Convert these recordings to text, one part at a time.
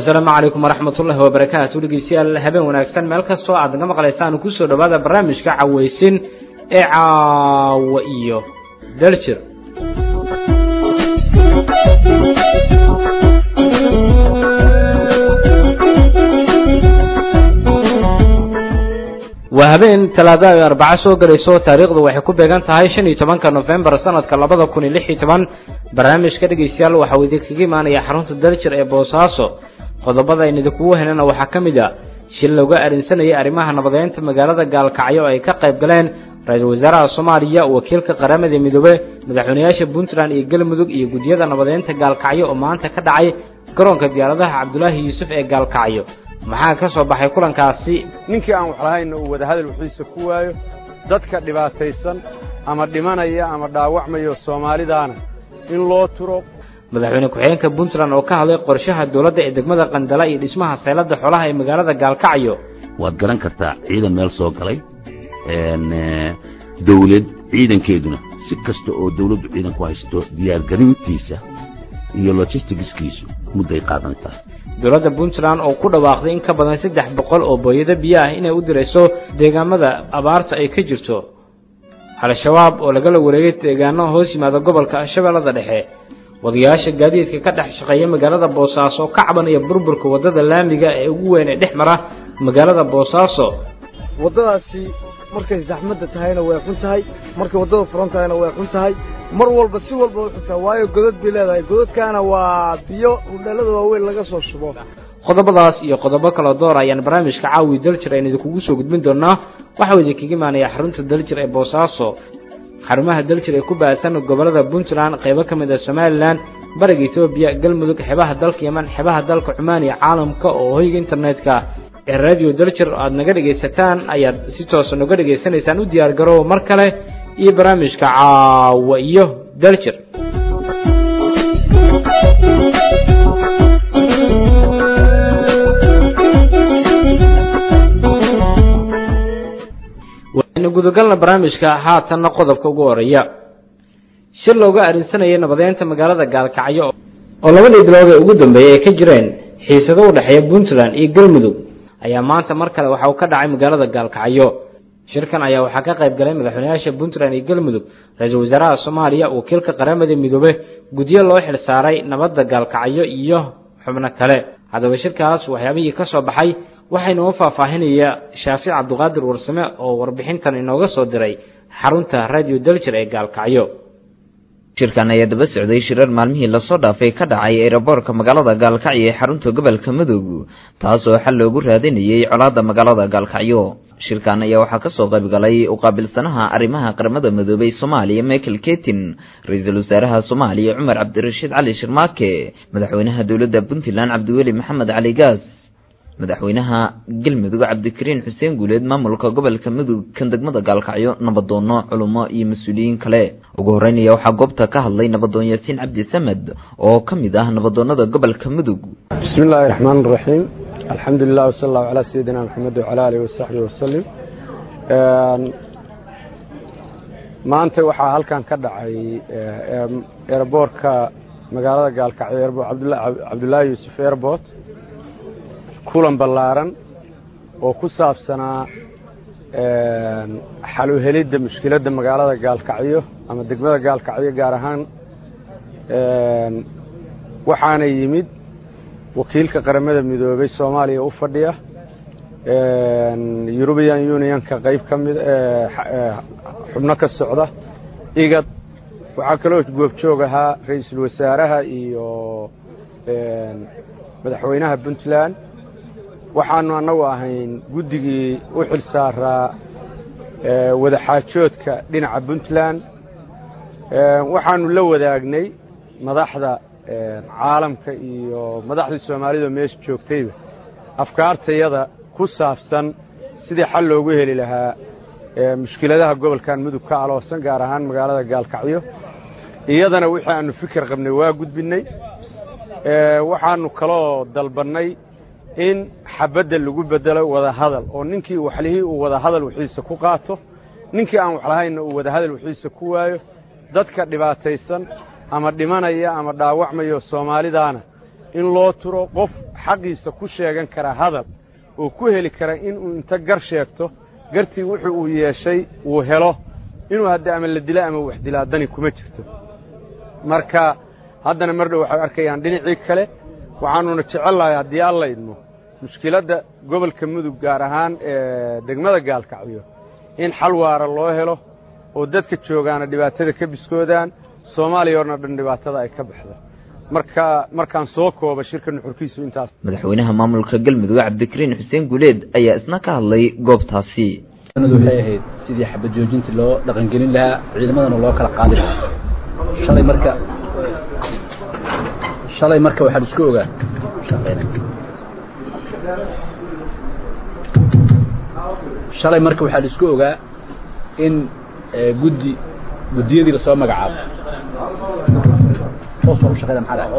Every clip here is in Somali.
asalaamu calaykum waraxmat ullahi wabarakaatu dhegeystayaal habeen wanaagsan meel kastoo aad naga maqlaysaan kusoo dhowaada barnaamijka cawaysin ee caawa iyo daljir waa habeen talaada ay arbaco soo gelayso taariikhdu waxay ku beegan tahay shan iyo tobanka nofembar sanadka labada kun iyo lix iyo toban barnaamijka dhegeystayaal waxauu idinkaga imaanaya xarunta daljir ee boosaaso qodobada aynu idinkugu helana waxaa ka mid a shil looga arinsanayay arrimaha nabadeynta magaalada gaalkacyo oo ay ka qayb galeen ra-iisul wasaaraha soomaaliya wakiilka qaramada midoobe madaxweynayaasha puntland iyo galmudug iyo guddiyada nabadeynta gaalkacyo oo maanta ka dhacay garoonka diyaaradaha cabdulaahi yuusuf ee gaalkacyo maxaa ka soo baxay kulankaasi ninkii aan wax lahaynna uu wadahadal wixiisa ku waayo dadka dhibaataysan ama dhimanaya ama dhaawacmayo soomaalidaana in loo turo madaxweyne ku-xigeenka puntland oo ka hadlay qorshaha dowladda ee degmada qandala iyo dhismaha sayladda xoolaha ee magaalada gaalkacyo waad garan kartaa ciidan meel soo galay dawlad ciidankeeduna si kasta oo dawladdu ciidan ku haysto diyaargarintiisa iyo logisticskiisu mudday qaadantaa dowladda puntland oo ku dhawaaqday in ka badan saddex boqol oo booyado biyo ah inay u dirayso deegaamada abaarta ay ka jirto al-shabaab oo lagala wareegay deegaano hoos yimaada gobolka shabeellada dhexe wadayaasha gaadiidka ka dhex shaqeeya magaalada boosaaso oo ka cabanaya burburka waddada laamiga ee ugu weyn ee dhex mara magaalada boosaaso waddadaasi markay zaxmadda tahayna way xun tahay markay waddada furan tahayna way xun tahay mar walba si walba way xun tahay waayo godad bay leedahay godadkaana waa biyo udheellada waaweyn laga soo shubo qodobadaas iyo qodobo kaloo door ayaan barnaamijka caawi daljir aynu idinkugu soo gudbin doonaa waxauu idinkaga imaanayaa xarunta daljir ee boosaaso xarumaha daljir ee ku baahsan gobollada puntland qaybo ka mid ah somalilan bariga etoobiya galmudug xebaha dalka yeman xebaha dalka cumaan iyo caalamka oo hoyga internetka ee radio daljir aad naga dhegaysataan ayaad si toosa noga dhegaysanaysaan u diyaar garoow mar kale iyo barnaamijka caawa iyo daljir waynu gudagalna barnaamijka haatanna qodobka ugu horeeya shir looga arinsanayay nabadeynta magaalada gaalkacyo oo labadii bilood ee ugu dambeeyey ay ka jireen xiisado u dhexeeya puntland iyo galmudug ayaa maanta mar kale waxa uu ka dhacay magaalada gaalkacyo shirkan ayaa waxaa ka qayb galay madaxweynayaasha puntland iyo galmudug ra-iisul wasaaraha soomaaliya wakiilka qaramada midoobe guddiyo loo xil saaray nabadda gaalkacyo iyo xubno kale haddaba shirkaas waxyaabihii ka soo baxay waxaynoo faahfaahinaya shaafic cabdiqaadir warsame oo warbixintan inooga soo diray xarunta radio daljir ee gaalkacyo shirkan ayaa daba socday shirar maalmihii lasoo dhaafay ka dhacay eeraboorka magaalada gaalkacyo ee xarunta gobolka mudug taasoo xal loogu raadinayay colaadda magaalada gaalkacyo shirkan ayaa waxaa kasoo qaybgalay uqaabilsanaha arrimaha qaramada midoobay soomaaliya michael ketin ra-iisul wasaaraha soomaaliya cumar cabdirashiid cali shirmaake madaxweynaha dowladda puntland cabdiweli maxamed cali gaas madaxweynaha galmudug cabdikariin xuseen guuleed maamulka gobolka mudug kan degmada gaalkacyo nabadoono culummo iyo mas-uuliyiin kale ugu horeynaya waxaa goobta ka hadlay nabadoon yaasiin cabdi samed oo ka mid ah nabadoonada gobolka mudug bismi illaahi raxmaan raxiim alxamdu lilah wsala allahu calaa sayidina maxamed wacala aalihi wasaxbihi wasalim maanta waxaa halkan ka dhacay eeraboorka magaalada gaalkacyo cabdulaahi yuusuf airbort kulan ballaaran oo ku saabsanaa xal u helidda mushkiladda magaalada gaalkacyo ama degmada gaalkacyo gaar ahaan waxaana yimid wakiilka qaramada midoobay soomaaliya u fadhiya eurubian unionka qayb ka mid xubno ka socda igad waxaa kaloo goobjoog ahaa ra-iisul wasaaraha iyo madaxweynaha puntland waxaanu annagu ahayn guddigii u xil saaraa wadaxaajoodka dhinaca puntland waxaanu la wadaagnay madaxda caalamka iyo madaxdii soomaalida meesha joogtayba afkaartayada ku saabsan sidii xal loogu heli lahaa mushkiladaha gobolkan mudug ka aloosan gaar ahaan magaalada gaalkacyo iyadana wixii aanu fikir qabnay waa gudbinnay waxaanu kaloo dalbannay in xabadda lagu bedelo wadahadal oo ninkii waxlihii uu wadahadal wixiisa ku qaato ninkii aan waxlahaynna uu wadahadal wixiisa ku waayo dadka dhibaataysan ama dhimanaya ama dhaawacmayo soomaalidaana in loo turo qof xaqiisa ku sheegan kara hadal oo ku heli kara inuu inta gar sheegto gartii wuxuu uu yeeshay uu helo inuu hadda ama la dila ama wax dilaa dani kuma jirto marka haddana mar dhow waxay arkayaan dhinacii kale waxaanuna jecellahay haddii alla idmo mushkiladda gobolka mudug gaar ahaan ee degmada gaalkacyo in xal waara loo helo oo dadka joogaana dhibaatada ka biskoodaan soomaaliya orna dhan dhibaatada ay ka baxdo marka markaan soo kooba shirka nuxurkiisu intaas madaxweynaha maamulka galmudug cabdikariin xuseen guuleed ayaa isna ka hadlay goobtaasi waxay ahayd sidii xabad joojinta loo dhaqangelin lahaa ciidamadana loo kala qaadi lahaa shalay marka shalay marka waxaan isku ogaa shalay marka waxaan isku ogaa in guddi guddiyadii lasoo magacaabo hoos waa u shaqeyna maxaa dhahay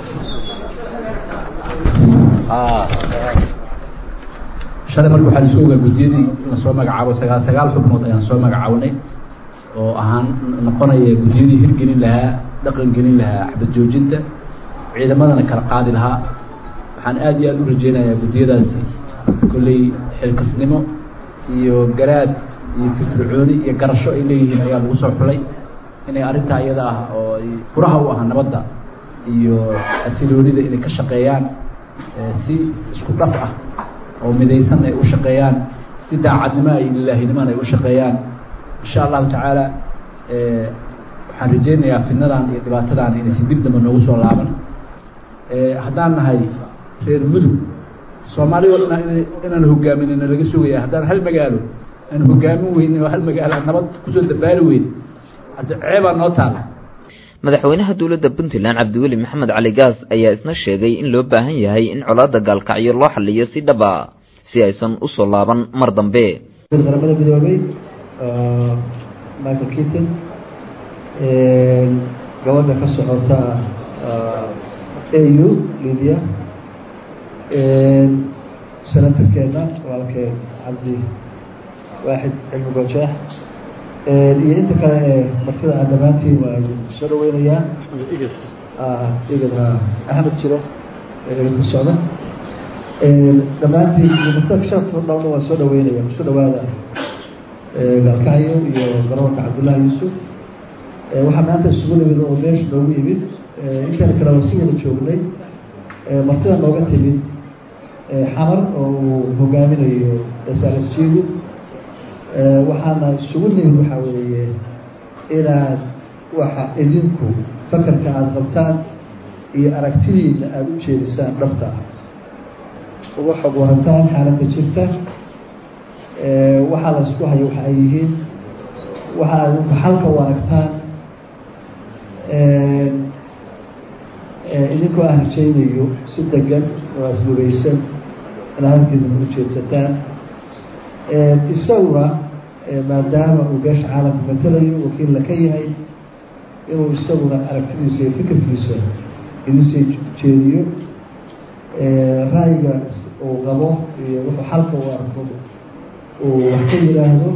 shalay marka waxaan isku ogaa guddiyadii lasoo magacaabo sagaal sagaal xubnood ayaan soo magacaabnay oo ahaan noqonaya guddiyadii hirgelin lahaa dhaqan gelin lahaa xabad joojinta ciidamadana kala qaadi lahaa waxaan aad iyo aad u rajeynayaa guddiyadaasi kolley xilkasnimo iyo garaad iyo firfircooni iyo garasho ay leeyihiin ayaa lagu soo xulay inay arrintaa iyada ah oo ay furaha u ah nabadda iyo xasiloonida inay ka shaqeeyaan si isku dhaf ah oo midaysan ay u shaqeeyaan si daacadnimo ay lilaahinimona ay u shaqeeyaan insha allahu tacaala waxaan rajeynayaa fidnadan iyo dhibaatadan inaysan dib damba noogu soo laaban haddaan nahay reer mudug soomaali o dhan inaan hogaaminina laga sugaya haddaan hal magaalo aan hogaamin weynin oo hal magaalo nabad kusoo dabaali weyn hadda ceebaa noo taala madaxweynaha dowladda puntland cabdiweli maxamed cali gaas ayaa isna sheegay in loo baahan yahay in colaadda gaalkacyo loo xaliyo si dhaba si aysan u soo laaban mar dambe qaramada midoobay michael keaton gabadha ka socota au libya senatarkeena walaalkeen cabdi waaxid cilmi gojeex iyo inta kale ee martida aan dhammaantiin waa soo dhaweynayaa igad axmed jire igad ka socda dhammaantiin iyo martada kasharta dhowna waa soo dhaweynaya kusoo dhawaada gaalkacyo iyo garoonka cabdullaahi yuusuf waxaa maanta isugu nimid oo meesha noogu yimid intana kale waa si wada joognay martida nooga timid xamar oo uu hogaaminayo srsjigu waxaana isugu nimid waxaa weeye inaad waxa idinku fakarka aada qabtaan iyo aragtidiina aada u jeedisaan dhabta ah uga xog warantaan xaaladda jirta waxaa la isku hayo waxa ay yihiin waxaa idinku xalka u aragtaan idinkoo aan rajaynayo si degan oo aslubaysan inaad halkiisa ku jeedsataan isaguna maadaama uu beesha caalamka matalayo wakiilla ka yahay inuu isaguna aragtidiisa iyo fikirkiisa idinsii jeediyo ra'yiga uu qabo iyo wuxuu xalka u arko uu wax ka yidhaahdo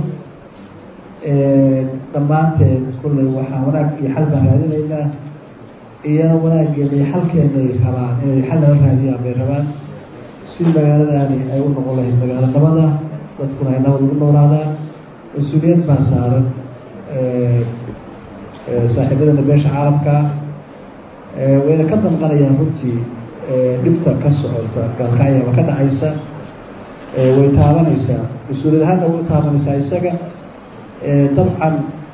dhammaanteed kullay waxaa wanaag iyo xal baan raadinaynaa iyana wanaaggeena iyo xalkeena ay rabaan inay xal nala raadiyaan bay rabaan si magaaladaani ay u noqon lahayd magaalo nabada dadkuna ay nabad ugu noolaadaan mas-uuliyad baa saaran saaxiibadana beesha caalamka wayna ka damqanayaan runtii dhibta ka socota gaalkacya ma ka dhacaysa way taabanaysaa mas-uuliyad ahaanna way u taabanaysaa isaga dabcan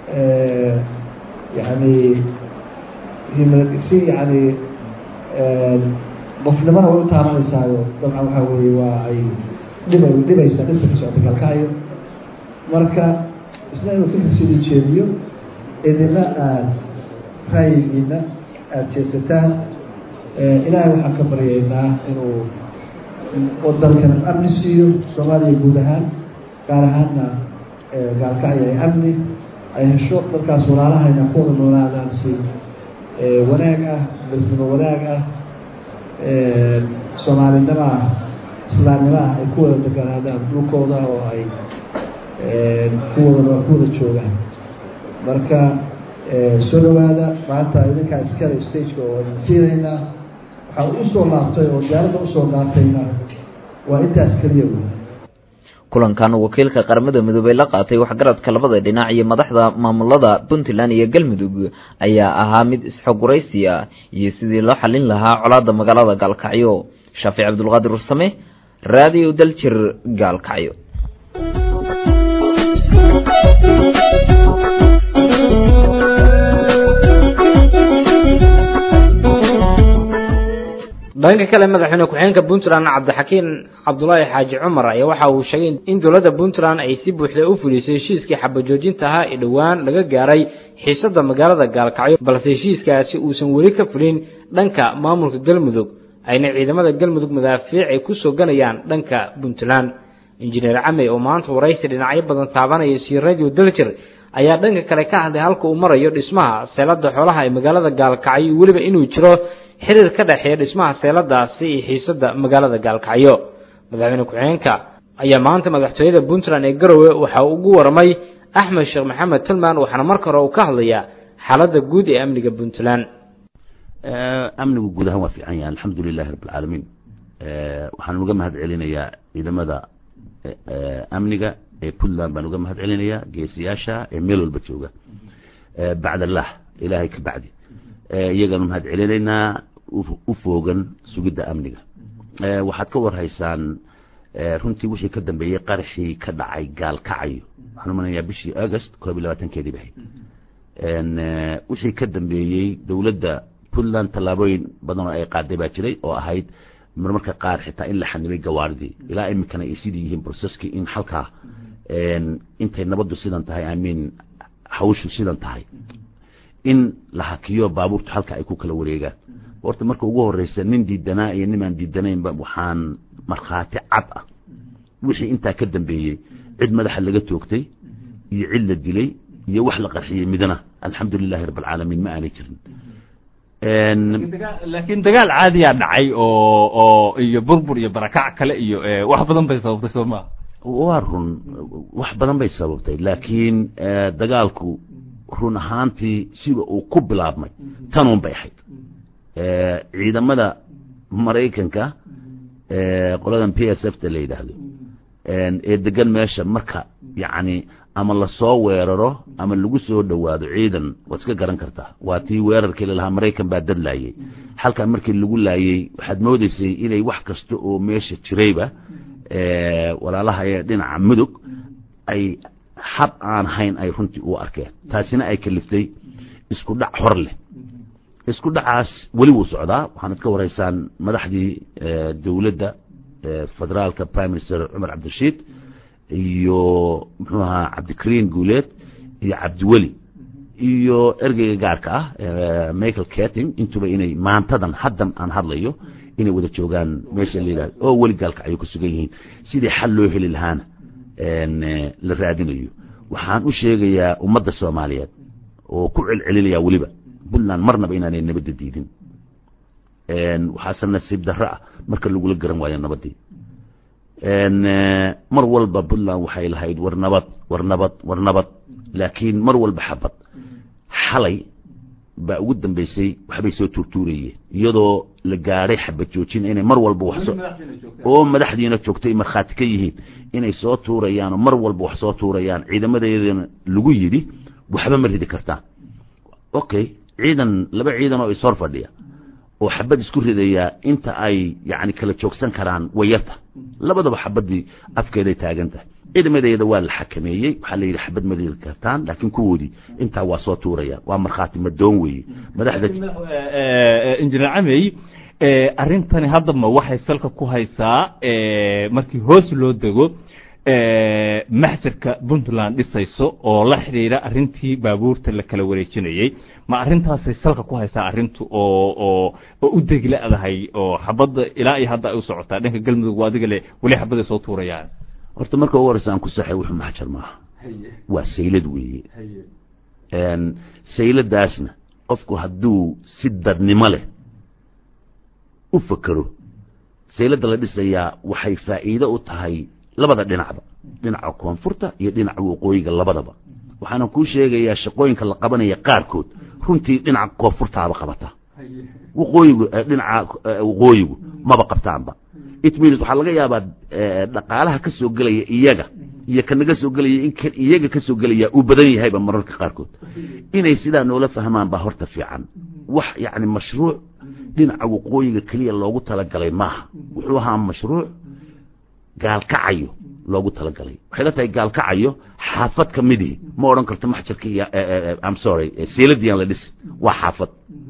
yani si yani qofnimada way u taabanaysaao dabcan waxaa weeye waa ay dhiba dhibaysaa dhibta ka socota gaalkacyo marka isna inuu fikirsiidii jeediyo idina aada ra'yigiina aada jeesataan ilaahay waxaan ka baryaynaa inuu wadankan amni siiyo soomaaliya guud ahaan gaar ahaanna gaalkacyo ay amni ay hesho dadkaas walaalahayna ku wada noolaadaan si wanaag ah bersnimo wanaag ah soomaalinimo ah islaamnimo ah ay ku wada deganaadaan dhulkooda oo ay kuwada ku wada joogaan marka soo dhawaada maanta idinkaa iskale stageka oo idin siinaynaa waxaa u soo laabtay oo diyaaradda usoo qaatayna waa intaas keliya wey kulankan wakiilka qaramada midoobey la qaatay waxgaradka labada dhinac iyo madaxda maamulada puntland iyo galmudug ayaa ahaa mid isxoguraysi ah iyo sidii loo xallin lahaa colaada magaalada gaalkacyo shaafic cabdulqaadir ursame raadiyo daljir gaalkacyo dhanka kale madaxweyne ku-xigeenka puntland cabdixakiin cabdulaahi xaaji cumar ayaa waxa uu sheegay in dowladda puntland ay si buuxda u fulisay heshiiskii xabajoojinta ahaa ee dhowaan laga gaaray xiisada magaalada gaalkacyo balse heshiiskaasi uusan weli ka fulin dhanka maamulka galmudug ayna ciidamada galmudug madaafiic ay kusoo ganayaan dhanka puntland injineer camey oo maanta waraysi dhinacyo badan taabanaya sii radio daljir ayaa dhanka kale ka hadlay halka uu marayo dhismaha seelada xoolaha ee magaalada gaalkacyo weliba inuu jiro xiriir ka dhexeeya dhismaha seeladaasi iyo xiisada magaalada gaalkacyo madaxweyne ku-xigeenka ayaa maanta madaxtooyada puntland ee garowe waxa uu ugu waramay axmed sheekh maxamed tilman waxaana marka hore uu ka hadlayaa xaaladda guud ee amniga puntland amnigu guud ahaan waa fiican yahay alxamdu lilahi rabb alcaalamiin waxaan uga mahad celinayaa ciidamada amniga ee puntland baan uga mahad celinayaa geesiyaasha ee meel walba jooga bacd allah ilaahay ka bacdi iyagaanu mahad celinaynaa u foogan sugidda amniga waxaad ka warhaysaan runtii wixii ka dambeeyey qaraxii ka dhacay gaalkacayo waxaan umanayaa bishii august koob iyo labaatankeedii bahayd wixii ka dambeeyey dowladda puntland tallaabooyin badan oo ay qaaday baa jiray oo ahayd marmarka qaar xitaa in la xanibay gawaaridii ilaa iminkana ay sidii yihiin broseskii in halkaa intay nabaddu sidan tahay amiin hawshu sidan tahay in la hakiyo baabuurtu halka ay ku kala wareegaan horta marka ugu horeysa nin diidanaa iyo nimaan diidanaynba waxaan markhaati cad ah wixii intaa ka dambeeyey cid madaxa laga toogtay iyo cid la dilay iyo wax la qarxiyey midna alxamdu lilahi rabb alcaalamiin ma aanay jirin laakiin dagaal caadiyaa dhacay oo oo iyo burbur iyo barakac kale iyo wax badan bay sababtay soo maa waa run wax badan bay sababtay laakiin dagaalku run ahaantii sida uu ku bilaabmay tanuun bay ahayd ciidamada maraykanka qoladan p s f ta la yidhaahdo ee degan meesha marka yacni ama lasoo weeraro ama lagu soo dhowaado ciidan waad iska garan kartaa waa tii weerarkii lalahaa maraykan baa dad laayey halkan markii lagu laayey waxaad moodeysay inay wax kasta oo meesha jirayba walaalaha ee dhinaca mudug ay xab aan hayn ay runtii u arkeen taasina ay kaliftay isku dhac hor leh isku dhacaas weli wuu socdaa waxaanad ka waraysaan madaxdii dowladda federaalka prime minister cumar cabdirashiid iyo muxuu ahaa cabdikariin guuleed iyo cabdiweli iyo ergeyga gaarka ah michael ketting intuba inay maantadan haddan aan hadlayo inay wada joogaan meesha la yidhahdo oo weli gaalka ayay ku sugan yihiin sidii xal loo heli lahaana la raadinayo waxaan u sheegayaa ummadda soomaaliyeed oo ku celcelinayaa weliba puntland marnaba inaanay nabadda diidin waxaase nasiib darro ah marka lagula garan waayo nabaddii mar walba puntland waxay lahayd war nabad war nabad war nabad laakiin mar walba xabad xalay baa ugu dambeysay waxbay soo tuurtuurayeen iyadoo la gaadhay xabad joojin inay mar walba wax oo madaxdiina joogtay markhaati ka yihiin inay soo tuurayaan oo mar walba wax soo tuurayaan ciidamadeedana lagu yidhi waxba ma ridi kartaan okay ciidan laba ciidan oo ishor fadhiya oo xabad isku ridayaa inta ay yani kala joogsan karaan wayarta labadaba xabadii afkeeday taagan tahay ciidamadeeda waa la xakameeyey waxaa la yidhi xabad ma ridi kartaan laakiin kuwoodii intaa waa soo tuurayaan waa markhaati madoon weeye madaxda injineer camey arrintani haddaba waxay salka ku haysaa markii hoos loo dego maxjarka puntland dhisayso oo la xidhiidha arrintii baabuurta la kala wareejinayey ma arrintaasay salka ku haysaa arrintu oo oo oo u degla-dahay oo xabadda ilaa iyo hadda ay u socotaa dhanka galmudug waa adiga le weli xabadday soo tuurayaan horta marka ugu horeysa aan ku saxay wuxuu maxjar maaha waa saylad weeye sayladaasna qofku hadduu si dadnimo leh u fakero sayladda la dhisayaa waxay faa'iido u tahay labada dhinacba dhinaca koonfurta iyo dhinaca waqooyiga labadaba waxaana kuu sheegayaa shaqooyinka la qabanaya qaarkood runtii dhinaca koonfurtaaba qabata waqooyigu dhinaca waqooyigu maba qabtaanba it means waxaa laga yaabaa dhaqaalaha ka soo gelaya iyaga iyo kanaga soo gelaya in kan iyaga ka soo gelaya uu badan yahayba mararka qaarkood inay sidaa noola fahmaan baa horta fiican wax yacni mashruuc dhinaca waqooyiga keliya loogu talagalay maaha wuxuu ahaa mashruuc gaalkacayo loogu talagalay waxay la tahay gaalkacayo xaafad ka midihi ma odhan karto maxjarka iyo am sorry seeladiyan la dhis waa xaafad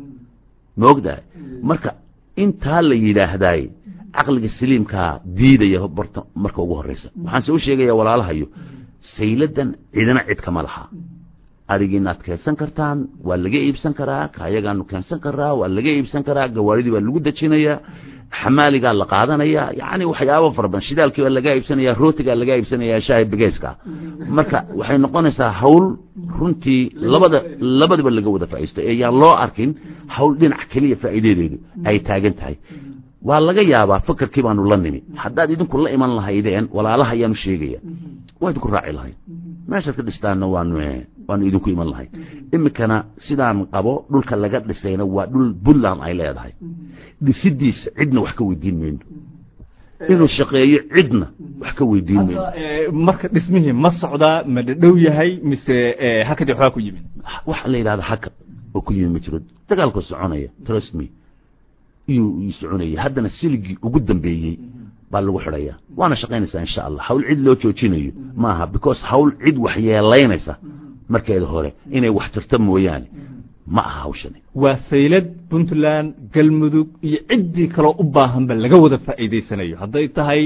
ma ogdahay marka intaa la yidhaahdaay caqliga saliimkaa diidaya barta marka ugu horreysa waxaan se u sheegaya walaalahayo sayladan cidina cid kama laha adigiinaad keensan kartaan waa laga iibsan karaa kaayagaanu keensan karaa waa laga iibsan karaa gawaaridii baa lagu dejinayaa xamaaligaa la qaadanaya yani waxyaaba fara badan shidaalkii baa lagaa iibsanaya rootigaa lagaa iibsanaya shaahi begeyska marka waxay noqonaysaa hawl runtii labada labadaba laga wada faa'iisto ee yaan loo arkin hawl dhinac keliya faa'iidadeedu ay taagan tahay waa laga yaabaa fakarkii baanu la nimi haddaad idinku la iman lahaydeen walaalaha ayaanu sheegaya waa idinku raaci lahayd meeshaad ka dhistaanna waanu waanu idinku iman lahayd iminkana sidaan qabo dhulka laga dhisayna waa dhul puntland ay leedahay dhisidiisa cidna wax ka weydiin mayno inuu shaqeeyo cidna wax ka weydiin mayno marka dhismihii ma socdaa ma dhadhow yahay mise hakadii waxbaa ku yimid waxa la yidhahda hakad oo ku yimid ma jiro dagaalkoo soconaya trust me iyuu ii soconayay haddana siligii ugu dambeeyey baa lagu xidhayaa waana shaqaynaysaa insha allah hawl cid loo joojinayo maaha because hawl cid wax yeelaynaysa markeeda hore inay wax tirta mooyaane ma aha hawshani waa saylad puntland galmudug iyo ciddii kaloo u baahanba laga wada faa'iidaysanayo hadday tahay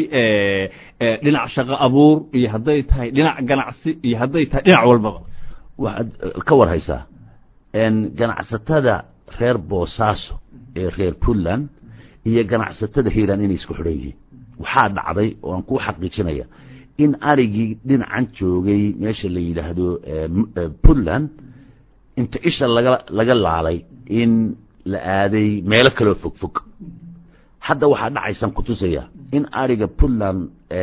dhinac shaqo abuur iyo hadday tahay dhinac ganacsi iyo hadday tahay dhinac walbaba waxaad ka war haysaa ganacsatada reer boosaaso ee reer puntland iyo ganacsatada hiiraan inay isku xidhan yihiin waxaa dhacday oo aan kuu xaqiijinaya in arigii dhinacan joogay meesha la yidhaahdo puntland inta isha laga laga laalay in la aaday meelo kaloo fog fog hadda waxaa dhacaysaan kutusaya in ariga puntland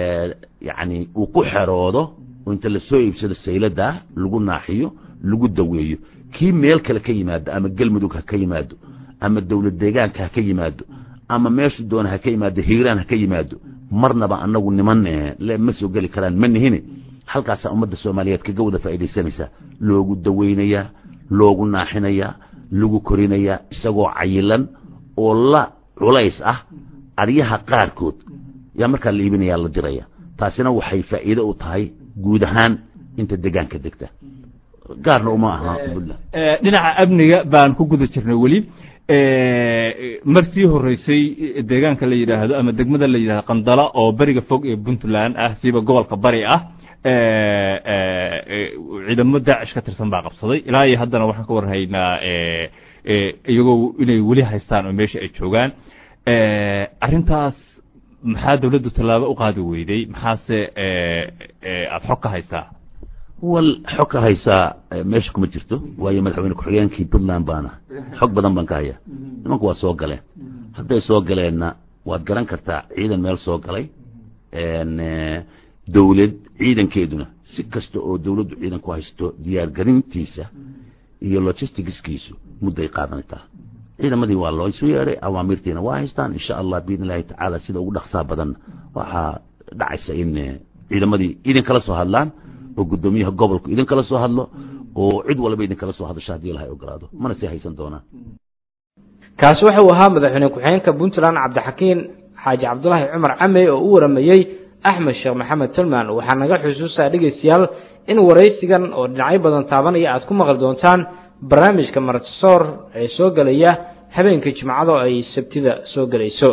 yani uu ku xeroodo oo inta lasoo iibsado sayladaa lagu naaxiyo lagu daweeyo kii meel kale ka yimaado ama galmudug ha ka yimaado ama dowlad deegaanka ha ka yimaado ama meeshu doona ha ka yimaado hiiraan ha ka yimaado marnaba anagu niman le ma soo geli karaan ma nihine halkaasaa ummadda soomaaliyeed kaga wada faa'iidaysanaysaa loogu daweynayaa loogu naaxinayaa lagu korinayaa isagoo cayilan oo la culays ah aryaha qaarkood yaa markaa la iibinayaa la diraya taasina waxay faa'iido u tahay guud ahaan inta degaanka degta gaarna uma aha puntland dhinaca amniga baan ku guda jirnay weli mar sii horeysay deegaanka la yidhaahdo ama degmada la yidhahdo qandala oo beriga fog ee puntland ah siiba gobolka bari ah ciidamo daacish ka tirsan baa qabsaday ilaa iyo haddana waxaan ka warhaynaa iyagoo inay weli haystaan oo meesha ay joogaan arrintaas maxaa dawladdu tallaabo u qaadi weyday maxaase aada xog ka haysaa wal xog ka haysaa meesha kuma jirto waayo madaxweyne ku-xigeenkii puntland baana xog badan baan ka hayaa nimanku waa soo galeen hadday soo galeenna waad garan kartaa ciidan meel soo galay dowlad ciidankeeduna si kasta oo dowladdu ciidan ku haysto diyaargarintiisa iyo logisticskiisu mudday qaadanaytaa ciidamadii waa loo isu yeedhay awaamirtiina waa haystaan insha allah biidn illahi tacaala sida ugu dhaqsaa badan waxaa dhacaysa in ciidamadii idinkala soo hadlaan oo guddoomiyaha gobolku idinkala soo hadlo oo cid walba idinkala soo hadasho haddii ilahay ogolaado mana sii haysan doonaan kaasi waxa uu ahaa madaxweyne ku-xigeenka puntland cabdixakiin xaaji cabdulaahi cumar camey oo u waramayey axmed sheekh maxamed tulman waxaa naga xusuusaa dhegaystayaal in waraysigan oo dhinacyo badan taabanaya aad ku maqli doontaan barnaamijka martisoor ee soo gelaya habeenka jimcada oo ay sabtida soo gelayso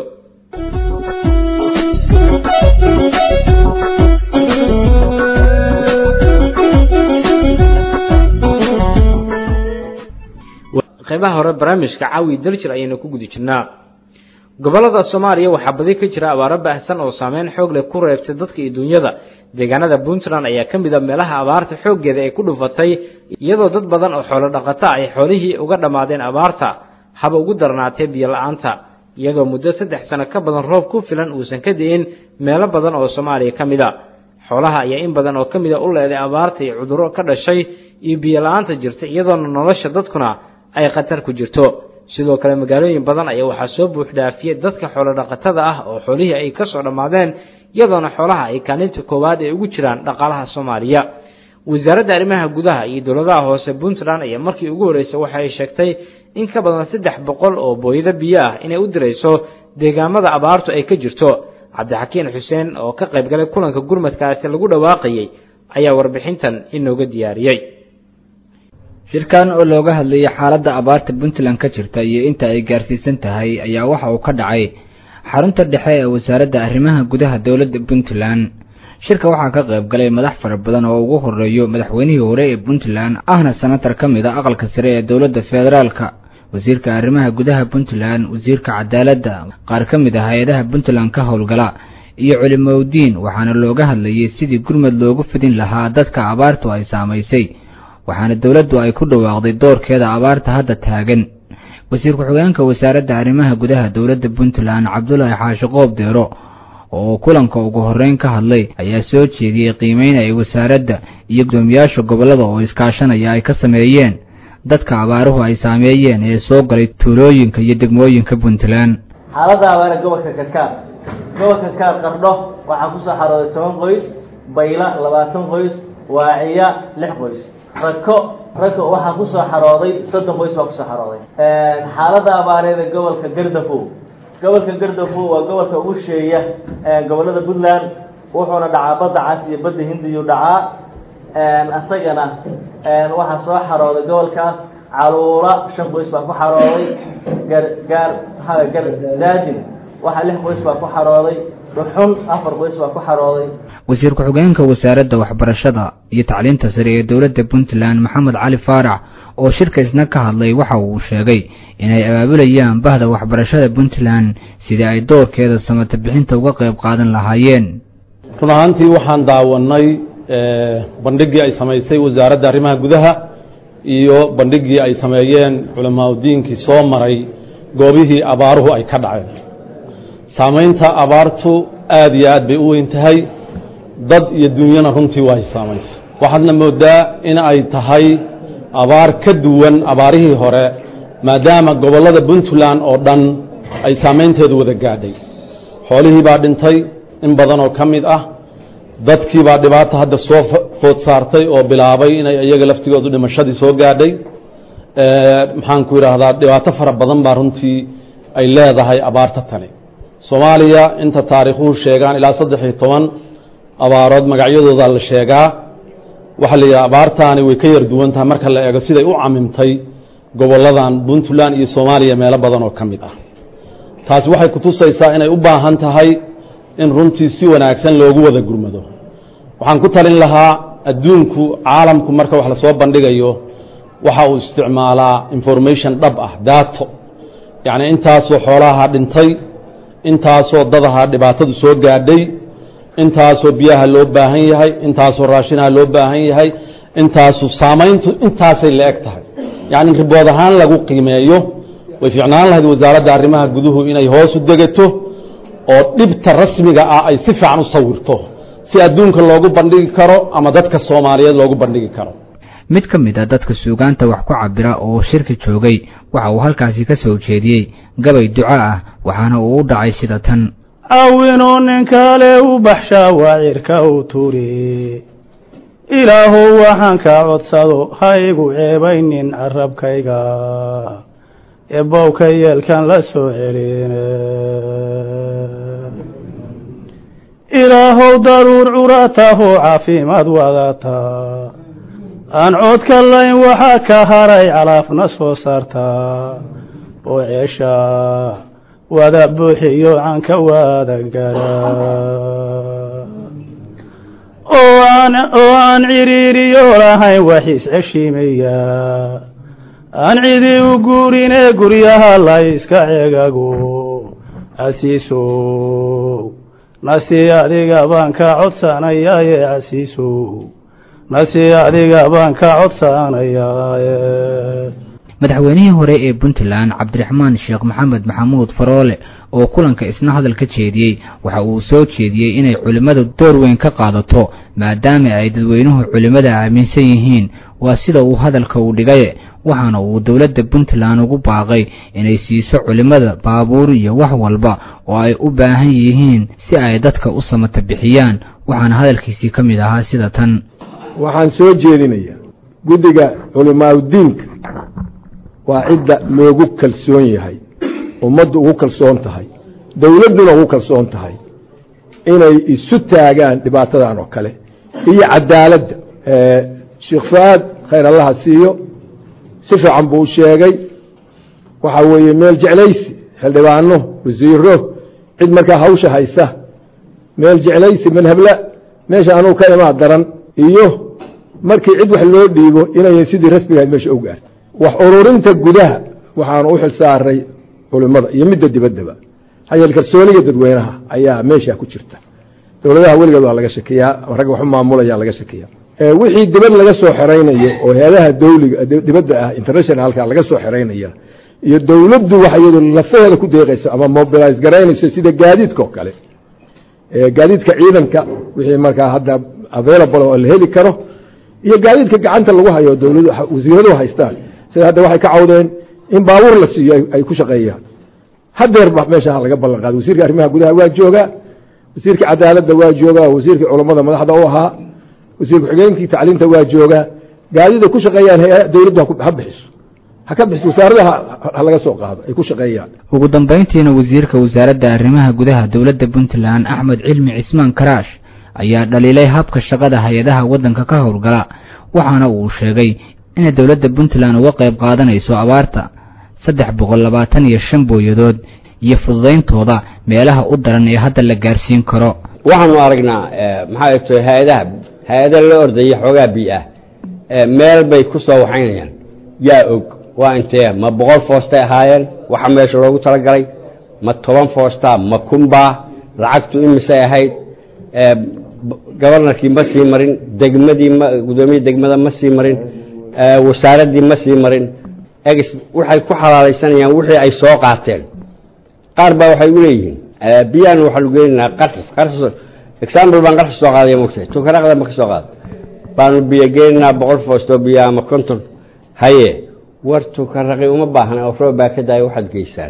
qaybaha hore barnaamijka caawi daljir ayaynu ku guda jirnaa gobollada soomaaliya waxaa badi ka jira abaaro baahsan oo saameyn xoog leh ku reebtay dadka iyo duunyada deegaanada puntland ayaa ka mid a meelaha abaarta xooggeeda ay ku dhufatay iyadoo dad badan oo xoolo dhaqata ay xoolihii uga dhammaadeen abaarta haba ugu darnaatee biyo la-aanta iyadoo muddo saddex sano ka badan roob ku filan uusan ka di'in meelo badan oo soomaaliya ka mid a xoolaha ayaa in badan oo ka mid a u leeday abaarta iyo cudurro ka dhashay iyo biyo la-aanta jirta iyadoona nolosha dadkuna ay khatar ku jirto sidoo kale magaalooyin badan ayaa waxaa soo buuxdhaafiyey dadka xoolo dhaqatada ah oo xoolihii ay ka soo dhammaadeen iyadoona xoolaha ay kaalinta koowaad ay ugu jiraan dhaqaalaha soomaaliya wasaaradda arrimaha gudaha iyo dowladaha hoose puntland ayaa markii ugu horreysay waxa ay sheegtay in ka badan saddex boqol oo booyado biyo ah inay u dirayso deegaamada abaartu ay ka jirto cabdixakiin xuseen oo ka qayb galay kulanka gurmadkaasi lagu dhawaaqayay ayaa warbixintan inooga diyaariyey shirkan oo looga hadlayay xaaladda abaarta puntland ka jirta iyo inta ay gaarsiisan tahay ayaa waxa uu ka dhacay xarunta dhexe ee wasaaradda arrimaha gudaha dowladda puntland shirka waxaa ka qayb galay madax fara badan oo ugu horeeyo madaxweynihii hore ee puntland ahna senatar ka mid a aqalka sare ee dowladda federaalka wasiirka arrimaha gudaha puntland wasiirka cadaaladda qaar ka mid ah hay-adaha puntland ka howlgala iyo culimowdiin waxaana looga hadlayay sidii gurmad loogu fidin lahaa dadka abaartu ay saamaysay waxaana dowladdu ay ku dhawaaqday doorkeeda abaarta hadda taagan wasiir ku-xigeenka wasaaradda arrimaha gudaha dowladda puntland cabdulaahi xaashi qoob deero oo kulanka ugu horreyn ka hadlay ayaa soo jeediyey qiimeyn ay wasaaradda iyo gudoomiyaasha gobollada oo iskaashanaya ay ka sameeyeen dadka abaaruhu ay saameeyeen ee soo galay tuulooyinka iyo degmooyinka puntland xaaladda abaare gobolka karkaar gobolka karkaar qardho waxaa kusoo xarooday toban qoys bayla labaatan qoys waaciya lix qoys rako rako waxaa kusoo xarooday soddon qoys baa kusoo xarooday xaaladda abaareed ee gobolka gardafow gobolka gardafow waa gobolka ugu sheeya gobollada puntland wuxuuna dhacaa badda cas iyo badda hindiyuu dhacaa isagana waxaa soo xarooday gobolkaas caluula shan qoys baa ku xarooday gar gaar gar daadin waxaa lix qoys baa ku xarooday dhuxun afar qoys baa ku xarooday wasiir ku-xigeenka wasaaradda waxbarashada iyo tacliinta sare ee dowladda puntland maxamed cali faarax oo shirka isna ka hadlay waxa uu sheegay inay abaabulayaan bahda waxbarashada puntland sidii ay doorkeeda samata bixinta uga qayb qaadan lahaayeen run ahaantii waxaan daawanay bandhigii ay samaysay wasaaradda arrimaha gudaha iyo bandhigii ay sameeyeen culamaauddiinkii soo maray goobihii abaaruhu ay ka dhaceen saamaynta abaartu aad iyo aad bay u weyn tahay dad iyo dunyana runtii waa saamaysay waxaadna moodaa in ay tahay abaar ka duwan abaarihii hore maadaama gobollada puntland oo dhan ay saamaynteedu wada gaadhay xoolihii baa dhintay in badan oo ka mid ah dadkii baa dhibaata hadda soo food saartay oo bilaabay inay iyaga laftigoodu dhimashadii soo gaadhay maxaanku idhaahdaa dhibaato fara badan baa runtii ay leedahay abaarta tani soomaaliya inta taariikhuhu sheegaan ilaa saddex iyo toban abaarood magacyadooda la sheegaa waxaa la yidhaha abaartaani way ka yar duwan tahay marka la eego siday u camimtay gobolladan puntland iyo soomaaliya meelo badan oo ka mid ah taasi waxay kutusaysaa inay u baahan tahay in runtii si wanaagsan loogu wada gurmado waxaan ku talin lahaa adduunku caalamku marka wax lasoo bandhigayo waxa uu isticmaalaa information dhab ah daato yacni intaasoo xoolaha dhintay intaasoo dadaha dhibaatadu soo gaadhay intaasoo biyaha loo baahan yahay intaasoo raashinaha loo baahan yahay intaasu saamayntu intaasay la eg tahay yacni ribood ahaan lagu qiimeeyo way fiicnaan lahayd wasaaradda arrimaha guduhu inay hoos u degato oo dhibta rasmiga ah ay si fiican u sawirto si adduunka loogu bandhigi karo ama dadka soomaaliyeed loogu bandhigi karo mid ka mid a dadka suugaanta wax ku cabira oo shirka joogay waxa uu halkaasi ka soo jeediyey gabay duco ah waxaana uu u dhacay sida tan awinuu nin kale u baxshaa waacirka u turi ilaahow waxaan kaa codsado ha igu ceebaynin carabkayga eebowka yeelkan la soo celine ilaahow daruur curatahoo caafimaad wadataa aan coodka layn waxaa ka haray calaafna soo saartaa oo ceesha wada buuxiyo canka wada gara oo aan ciriiriyo lahayn waxiis ceshiimaya aan cidi u guurinee guryaha la iska cegago casiisow nasi adiga baan ka codsanayaaye casiisow nasi adiga baan ka codsanayaaye madaxweynihii hore ee puntland cabdiraxmaan sheekh maxamed maxamuud faroole oo kulanka isna hadal ka jeediyey waxa uu soo jeediyey inay culimmadu door weyn ka qaadato maadaama ay dadweynuhu culimmada aaminsan yihiin waa sida uu hadalka u dhigaye waxaana uu dowladda puntland ugu baaqay inay siiso culimmada baabuur iyo wax walba oo ay u baahan yihiin si ay dadka u samata bixiyaan waxaana hadalkiisii ka mid ahaa sida tan waxaan soo jeedinayaa guddiga culimaaudiinka waa cidda loogu kalsoon yahay ummaddu ugu kalsoon tahay dowladduna ugu kalsoon tahay inay isu taagaan dhibaatadan oo kale iyo cadaaladda sheekh fuaad khayr allaha siiyo si fiican buu u sheegay waxaa weeye meel jeclaysi xildhibaano wasiiro cid markaa hawsha haysa meel jeclaysi manhabla meesha anugu ka imaa daran iyo markii cid wax loo dhiibo inayan sidii rasmigahayd meesha u gaarta wax ururinta gudaha waxaanu u xil saaray culimmada iyo midda dibaddaba hayeel kalsooniga dadweynaha ayaa meesha ku jirta dowladaha weligeed waa laga shakiyaa ragga waxu maamulaya laga shakiyaa wixii dibad laga soo xeraynayo oo heedaha dawliga dibadda ah internationalka laga soo xeraynaya iyo dowladdu waxa iyadu lafaheeda ku deeqaysa ama mobilize garaynayso sida gaadiidka oo kale gaadiidka ciidanka wixii markaa hadda available oo la heli karo iyo gaadiidka gacanta lagu hayo dowladu wasiiradu haystaan sida hadda waxay ka cawdeen in baabuur la siiyo ay ku shaqeeyaan hadeerba meesha laga ballan qaaday wasiirka arrimaha gudaha waa joogaa wasiirka cadaaladda waa joogaa wasiirka culammada madaxda u ahaa wasiir ku-xigeenkii tacliinta waa joogaa gaadida ku shaqeeyaan dowladdu ha bixiso ha ka bixiso wasaaradaha ha laga soo qaado ay ku shaqeeyaan ugu dambayntiina wasiirka wasaaradda arrimaha gudaha dowladda puntland axmed cilmi cismaan karaash ayaa dhaliilay habka shaqada hay-adaha waddanka ka howlgala waxaana uu sheegay inay dowladda puntland uga qayb qaadanayso abaarta saddex boqol labaatan iyo shan booyadood iyo fududayntooda meelaha u daran ee hadda la gaarsiin karo waxaanu aragnaa maxaa to hay-adaha hay-ada la ordaya xoogaa bi-ah meel bay ku soo waxaynayaan yaa og waa intee ma boqol foostay ahaayeen waxa meesha loogu talagalay ma toban foosta ma kunbaa lacagtu imisay ahayd gobarnarkii ma sii marin degmadii ma gudoomiyii degmada ma sii marin wasaaraddii ma sii marin egs waxay ku xalaalaysanayaan wixii ay soo qaateen qaar baa waxay u leeyihiin biyaan waxaanu geenaynaa qarxis qarxis example baan qarxis soo qaadaya mogtahay tukaraqda ma ka soo qaada baanu biyo geenaynaa boqol foostoo biyo ama konton haye war tukaraqi uma baahna oo roob baa ka daaya waxaad geysaan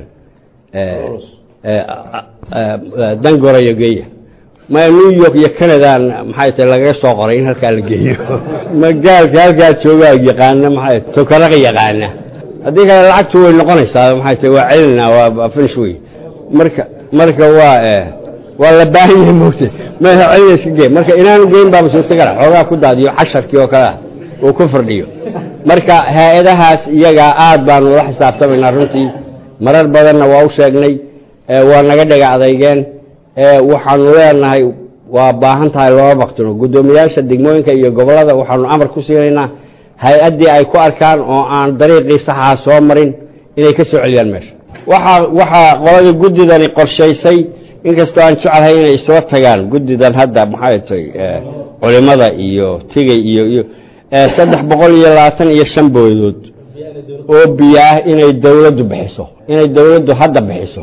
dangorayo geeya ma new york iyo canadan maxay tahay lagaga soo qoray in halkaa la geeyo ma gaalka halkaa joogaa yaqaana maxay tukaraqi yaqaana haddii kale lacagtu way noqonaysaa maxay tahay waa celinaa waa finish wey marka marka waa waa la baahan yahay moogta meesha celina iska gee marka inaanu geyn baaba suurtagala xoogaa ku daadiyo casharkii oo kale ah uu ku fardhiyo marka hay-adahaas iyagaa aad baanu la xisaabtamaynaa runtii marar badanna waa u sheegnay waa naga dhega adeygeen waxaanu leenahay waa baahan tahay loola baktino guddoomiyaasha degmooyinka iyo gobollada waxaanu amar ku siinaynaa hay-addii ay ku arkaan oo aan dariiqii saxaa soo marin inay ka soo celiyaan meesha waxaa waxaa qoladii guddidani qorshaysay inkastoo aan jeclahay inay isla tagaan guddidan hadda maxay tahay culimada iyo tigay iyo iyo saddex boqol iyo labaatan iyo shan boodood oo biyo ah inay dowladdu bixiso inay dowladdu hadda bixiso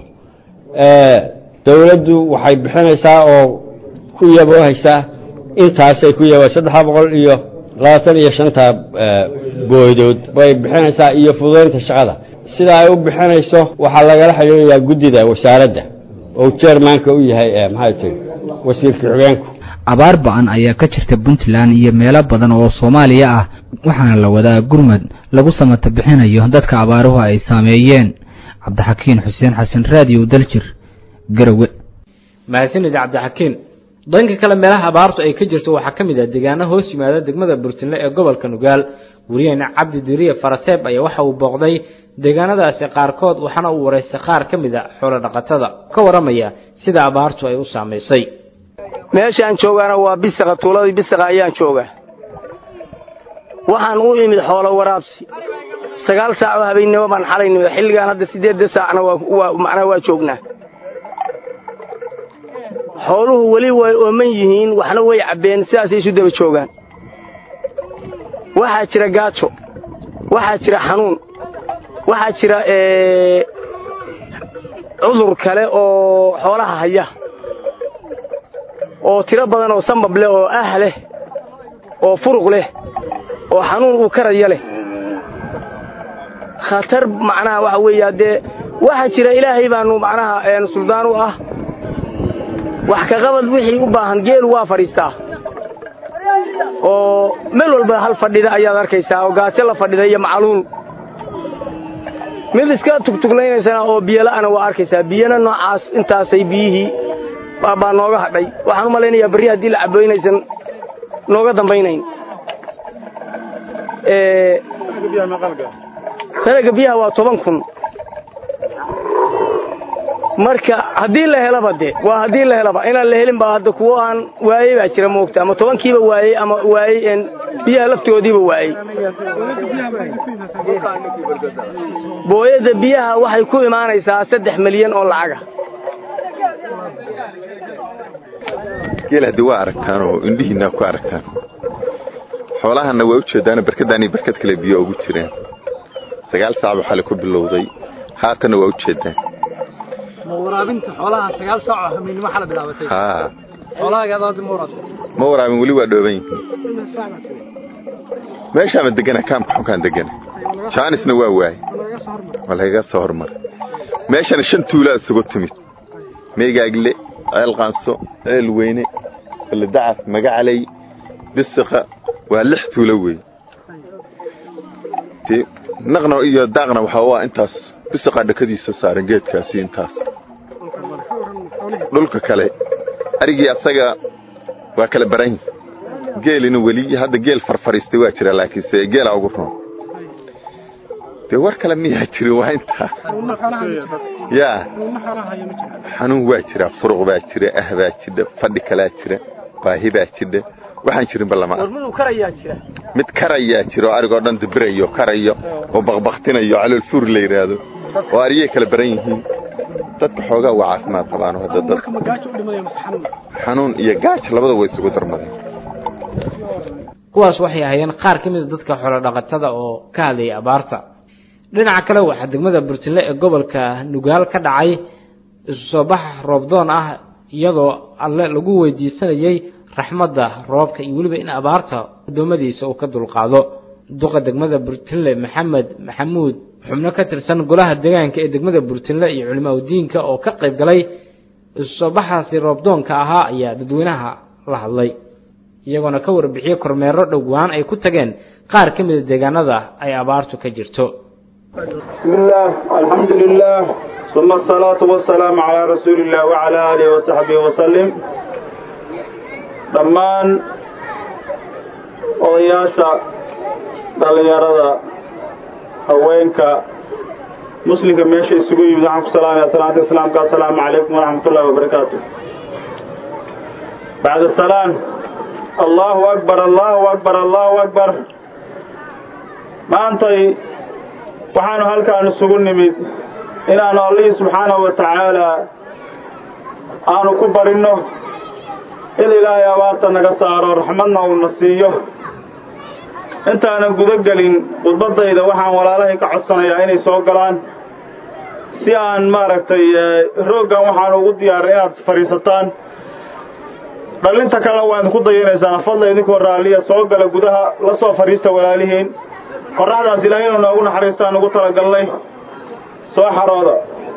dowladdu waxay bixinaysaa oo ku yaboohaysaa intaasay ku yabo saddexa boqol iyo labaatan iyo shanta boodood bay bixinaysaa iyo fududaynta shaqada sida ay u bixinayso waxaa lagala xidhiirayaa guddida wasaaradda oo jeermaanka u yahay maxay tahay wasiirka xogeenku abaar ba-an ayaa ka jirta puntland iyo meelo badan oo soomaaliya ah waxaana la wadaa gurmad lagu samata bixinayo dadka abaaruhu ay saameeyeen cabdixakiin xuseen xasan raadiyo daljir garowe mahadsanid cabdixakiin dhanka kale meelaha abaartu ay ka jirto waxaa ka mid ah deegaano hoos yimaada degmada burtinle ee gobolka nugaal wariyaheena cabdi diriye farateeb ayaa waxa uu booqday deegaanadaasi qaarkood waxaana uu waraystay qaar ka mid a xoolo dhaqatada ka waramaya sida abaartu ay u saamaysay meeshaan joogaana waa bisaqa tuuladii bisaqa ayaan joogaa waxaan u imid xoolo waraabsi sagaal saacoo habeennimo baan xalay nimid xilligaan hadda siddeedda saacna waa macnaa waa joognaa xooluhu weli way ooman yihiin waxna way cabbeen sidaasay isu daba joogaan waxaa jira gaajo waxaa jira xanuun waxaa jira cudur kale oo xoolaha haya oo tiro badan oo sambab leh oo ah leh oo furuq leh oo xanuun uu karaya leh khatar macnaha waxa weeye haddee waxaa jira ilaahay baanu macnaha suldaan u ah wax ka qabad wixii u baahan geelu waa fadhiistaa oo meel walba hal fadhida ayaad arkaysaa oo gaajo la fadhida iyo macluul mid iska tugtuglaynaysana oo biyola'ana waa arkaysaa biyana noocaas intaasay biyihii baa nooga hadhay waxaan u malaynayaa berri haddii la caboynaysan nooga dambaynayn sanaga biyaha waa toban kun marka haddii la helaba de waa haddii la helaba inaan la helin baa hadda kuwo aan waayey baa jira moogta ama tobankiiba waayey ama waayey biyaha laftoodiiba waayey booyadda biyaha waxay ku imaanaysaa saddex milyan oo lacaga geel haddii waa aragtaan oo indhihiinaa ku aragtaan xoolahanna waa u jeedaano barkadaan iyo barkad kale biyo ugu jireen sagaal saac buu xali ku bilowday haatanna waa u jeedaan ma waraabinta xoolaha sagaal saac oo hamiinimo xala bilaabatay haa xoolahaaga hadda ma waraabsan ma waraabin weli waa dhooban yihiin meeshaama degana kaamka xunkaan degana jaanisna waa waaye waa lagaga soo hormar meeshana shan tuulaa isugu timid meegaagle ceel qaanso ceel weyne baledacas magacaley bisiqa waa lix tuulo wey dee naqna iyo daaqna waxaa waa intaas bisiqaa dhakadiisa saaran geedkaasi intaas dhulka kale arigii asaga waa kala baran geelina weli hadda geel farfariistay waa jira laakiinse geelaa ugu roon dee war kale miyaa jirin waa intaa yaa xanuun waa jira furuq baa jira ah baa jidha fadhi kalaa jira baahi baa jidha waxaan jirinba lama mid karayaa jira oo arigoo dhan dibirayo karayo oo baqbaktinayo caloolfuur la yidhaahdo oo ariyay kala baran yihiin dadka xoogaa waa caafimaad qabaano hadda dad xanuun iyo gaaj labada way isugu darmadeen kuwaas waxay ahaayeen qaar ka mid a dadka xoolodhaqatada oo ka hadlayay abaarta dhinaca kale waxaa degmada burtinle ee gobolka nugaal ka dhacay isu soo bax roobdoon ah iyadoo alle lagu weydiisanayey raxmadda roobka iyo weliba in abaarta addoommadiisa uu ka dulqaado duqa degmada burtinle maxamed maxamuud xubno ka tirsan golaha deegaanka ee degmada burtinle iyo culimaadudiinka oo ka qayb galay isu soo baxaasi roobdoonka ahaa ayaa dadweynaha la hadlay iyagoona ka warbixiyey kormeero dhowaan ay ku tageen qaar ka mida deegaanada ay abaartu ka jirto بسم الله الحمد لله ثم الصلاة والسلام على رسول الله وعلى آله وصحبه وسلم dhammaan odayaasha dhallinyarada haweenka muslimka meesha isugu yimid waxaan ku salaamaya salaanta islaamka assalaamu calaykum waraxmat ullahi wabarakaatu bacda salaan allahu akbar allahu akbar allahu akbar maantay waxaanu halkaan isugu nimid inaannu allihii subxaanahu wa tacaalaa aanu ku barinno in ilaahay abaarta naga saaro raxmadna uuna siiyo intaanan guda gelin khudbaddayda waxaan walaalahay ka codsanayaa inay soo galaan si aan maaragtay rooggan waxaan ugu diyaaray inaad fadhiisataan dhallinta kalena waa idinku dayanaysaan fadla idinkoo raalliya soo gala gudaha la soo fadhiista walaalihiin qorraxdaas ilaahay inuu noogu naxariistaan ugu talagalnay soo xarooda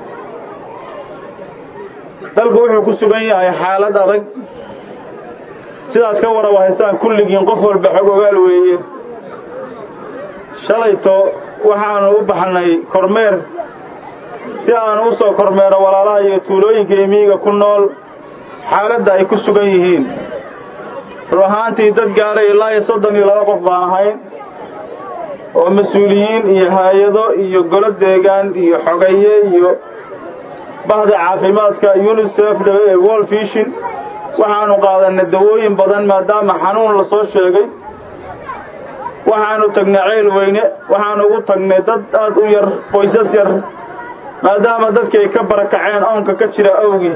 dalku wuxuu ku sugan yahay xaalad adag sidaad ka waraba haysaan kulligiin qof walba xog ogaal weeye shalayto waxaannu u baxnay kormeer si aanu u soo kormeero walaalaha iyo tuulooyinka imiiga ku nool xaaladda ay ku sugan yihiin run ahaantii dad gaaray ilaa iyo soddon iyo laba qof baan ahayn oo mas-uuliyiin iyo haayado iyo golo deegaan iyo xogaye iyo bahda caafimaadka unisef world fishin waxaanu qaadanay dawooyin badan maadaama xanuun la soo sheegay waxaanu tagnay ceel weyne waxaanu ugu tagnay dad aad u yar qoysas yar maadaama dadkii ay ka barakaceen oonka ka jira awgiis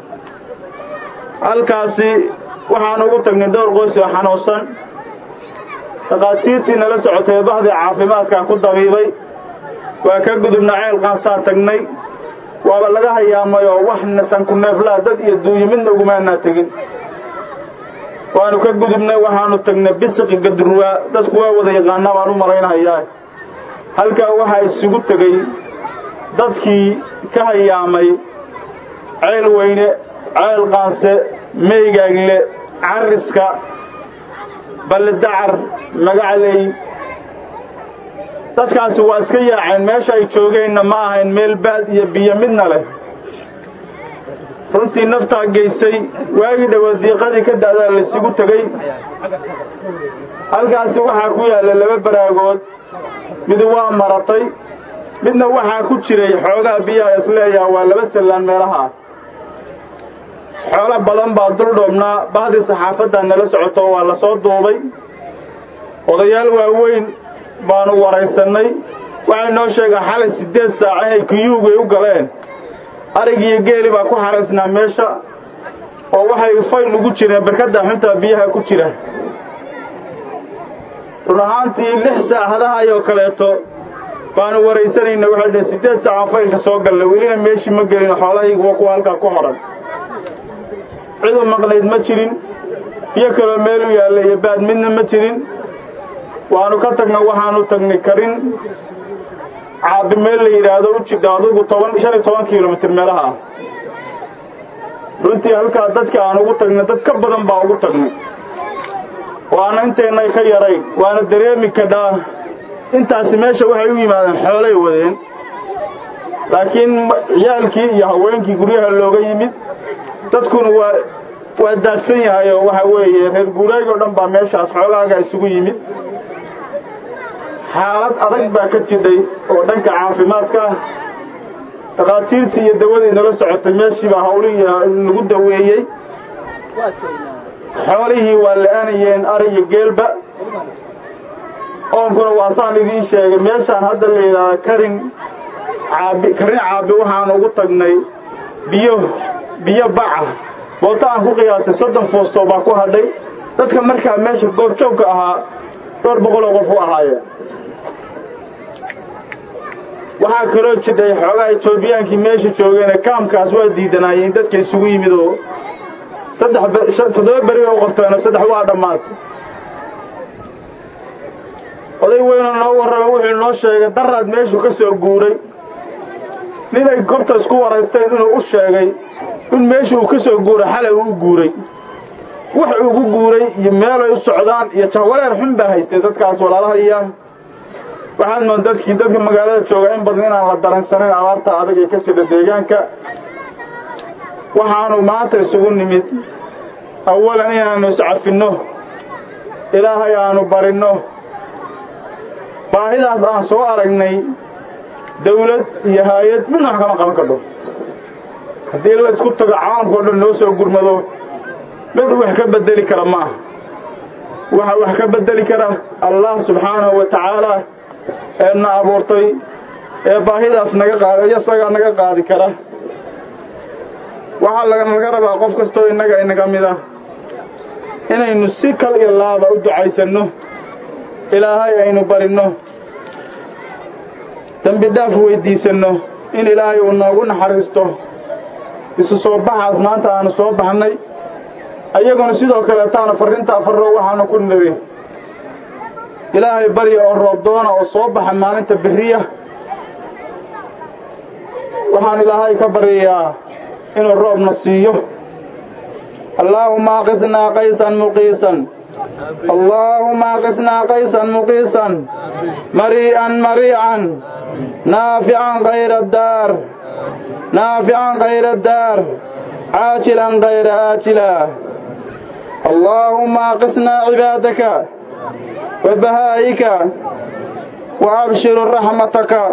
halkaasi waxaanu ugu tagnay dhowr qoys oo xanuunsan dhakhaatiirtii nala socotay bahdii caafimaadkaa ku dabiibay waa ka gudubna ceel qaasaa tagnay waaba laga hayaamay oo wax nasanku neeflaa dad iyo duuyo midna ugumaanaa tegin waanu ka gudubnay waxaanu tagnay bisiqi gadruwaa dadku waa wada yaqaanaa baan u malaynahayaa halkaa waxaa isugu tegey dadkii ka hayaamay ceel weyne ceel qaanse meygaagle cariska ballidacar magacley dadkaasi waa iska yaaceen meesha ay joogeenna ma ahayn meel baad iyo biyo midna leh runtii naftaa geysay waagii dhowaad diiqadii ka da'daa laysugu tegey halkaasi waxaa ku yaalla laba baraagood mid waa maratay midna waxaa ku jiray xoogaa biyaha isleeyaha waa laba sallaan meelaha xoolo badan baa dul dhoobnaa bahdii saxaafaddaa nala socoto waa la soo duubay odayaal waaweyn baanu waraysannay waxay noo sheegaan xalay siddeed saac inay kuyuugay u galeen arigiiyo geeli baa ku xaraysnaa meesha oo waxay fayl ugu jireen barkadda xuntaa biyaha ku jira run ahaantii lix saacadaha ayoo kaleeto baanu waraysanayna waxay dhaheen siddeed saaca faylka soo galla welina meeshii ma gelin xoolahaygu waa kuwa halkaa ku hodhan cidu maqnayd ma jirin biyo kaloo meel u yaalla iyo baad midna ma jirin waanu ka tagna waxaanu tagnay karin caabi meel la yidhaahdo u jidha adugu toban shan iyo toban kilomitir meelaha ah runtii halkaa dadka aan ugu tagnay dad ka badan baa ugu tagnay waana inteennay ka yarayn waana dareemi kadhaa intaasi meesha waxay u yimaadeen xoolay wadeen laakiin ciyaalkii iyo haweenkii guryaha looga yimid dadkuna waa waa daadsan yahay oo waxa weeye reer guuraag oo dhan baa meeshaas xoolahaaga isugu yimid xaalad adag baa ka jidhay oo dhanka caafimaadka ah dhakhaatiirtii iyo dawadii nala socotay meeshiibaa hawlihii lagu daweeyey xoolihii waa la-aanayeen ari iyo geelba oonkuna waa saan idiin sheegay meeshaan hadda la yidhaahda karin caabi karin caabi waxaanu ugu tagnay biyo biyo baca boota aan ku qiyaastay soddon foostoo baa ku hadhay dadka markaa meesha goobjoogka ahaa dhowr boqoloo qof u ahaayeen waxaa kaloo jidhay xoogaa etoobiyaankii meesha joogeene kaamkaas waa diidanaayeen dadka isugu yimid oo saddex toddoba beri oo qorteenoo saddex waa dhammaatay oday weynoo noo warrama wuxuu noo sheegay daraad meeshuu ka soo guuray ninay gobta isku waraysteen inuu u sheegay in meesha uu ka soo guuray xalay uu u guuray wax ugu guuray iyo meelay u socdaan iyo jahwareer xun baa haystay dadkaas walaalahaya waxaad mood dadkii dadka magaalada jooga in badan inaan la daransanayn abaarta adag ee ka jira deegaanka waxaanu maanta isugu nimid awalan inaannu iscafinno ilaahay aanu barinno baahidaas aan soo aragnay dawlad iyo haayad midna wax kama qaban kadho haddii la isku tago caalamka o dhan noo soo gurmado mid wax ka bedeli kara ma aha waxa wax ka bedeli kara allah subxaanahu wa tacaala ee na abuurtay ee baahidaas naga qaad isagaa naga qaadi kara waxaa laganaga rabaa qof kastoo innaga inaga mid ah inaynu si kal iyo laaba u ducaysanno ilaahay aynu barinno dembi dhaaf weyddiisanno in ilaahay uu noogu naxariisto isu soo baxaas maanta aanu soo baxnay ayaguna sidoo kaleetaana farrintaa farro waxaanu ku niri ilaahay barya oo roob doona oo soo baxa maalinta beriya waxaan ilaahay ka baryayaa inuu roobna siiyo allaahuma aqisnaa qaysan muqiisan allaahuma aqisnaa qaysan muqiisan marii'an mariican naafican kayra daar naafican kayra daar caajilan kayra aajila allaahuma aqisnaa cibaadaka wa bahaa'ika wa abshiru raxmataka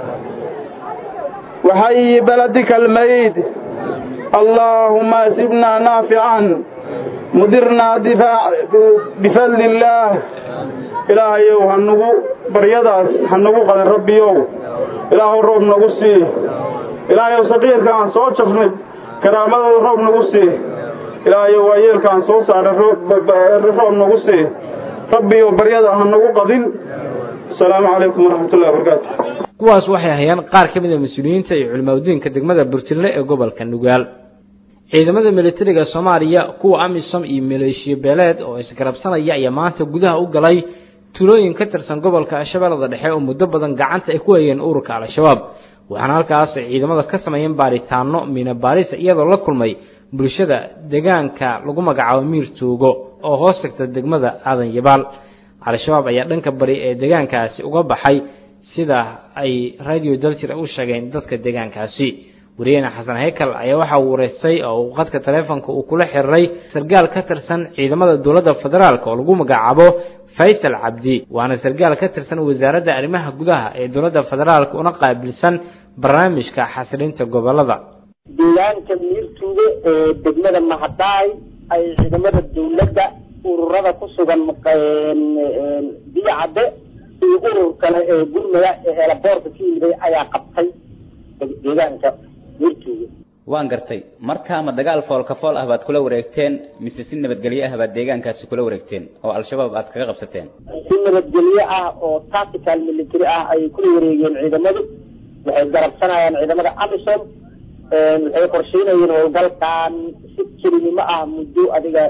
وحي بلدك الميت اللهم اسبنا نافعا مدرنا دفاع بفضل الله إلهي هنغو بريداس هنغو قد ربيو إلهي الرب نغسي إلهي صغير كان سو شفني كرامة الرب نغسي إلهي ويل كان سو سار الرب نغسي ربي وبريدا هنغو قدين السلام عليكم ورحمة الله وبركاته kuwaas waxay hayaan qaar ka mid a mas-uuliyiinta iyo culimaadudiinka degmada burjille ee gobolka nugaal ciidamada militariga soomaaliya kuwa amisom iyo maleeshiya beeleed oo isgarabsanaya ayaa maanta gudaha u galay tuulooyin ka tirsan gobolka shabeellada dhexe oo muddo badan gacanta ay ku hayeen ururka al-shabaab waxaana halkaas ay ciidamada ka sameeyeen baaritaano miina baaris iyadoo la kulmay bulshada deegaanka lagu magacaabo miir tuugo oo hoos tagta degmada aadan yabaal al-shabaab ayaa dhanka bari ee deegaankaasi uga baxay sida ay radio daljir u sheegeen dadka deegaankaasi wariyahena xasan heykal ayaa waxa uu wareystay oo uu qadka taleefonka uu kula xiriiray sargaal ka tirsan ciidamada dowladda federaalk oo lagu magacaabo faysal cabdi waana sargaal ka tirsan wasaaradda arrimaha gudaha ee dowladda federaalk una qaabilsan barnaamijka xasilinta gobolada deegaanka miirtuuge ee degmada mahadaay ay ciidamada dowladda ururada ku sugan biyacadde iyo urur kale ee gurmada ee eelaboorka ka yimiday ayaa qabtay deegaanka miirtuuge waan gartay markaa ma dagaal foolka fool ah baad kula wareegteen mise si nabadgelyo ah baad deegaankaasi kula wareegteen oo al-shabaab aad kaga qabsateen si nabadgelyo ah oo tactical military ah ayay kula wareegeen ciidamadu waxay garabsanayaan ciidamada amisom waxay qorsheynayeen howlgalkan si kelinimo ah muddo adiga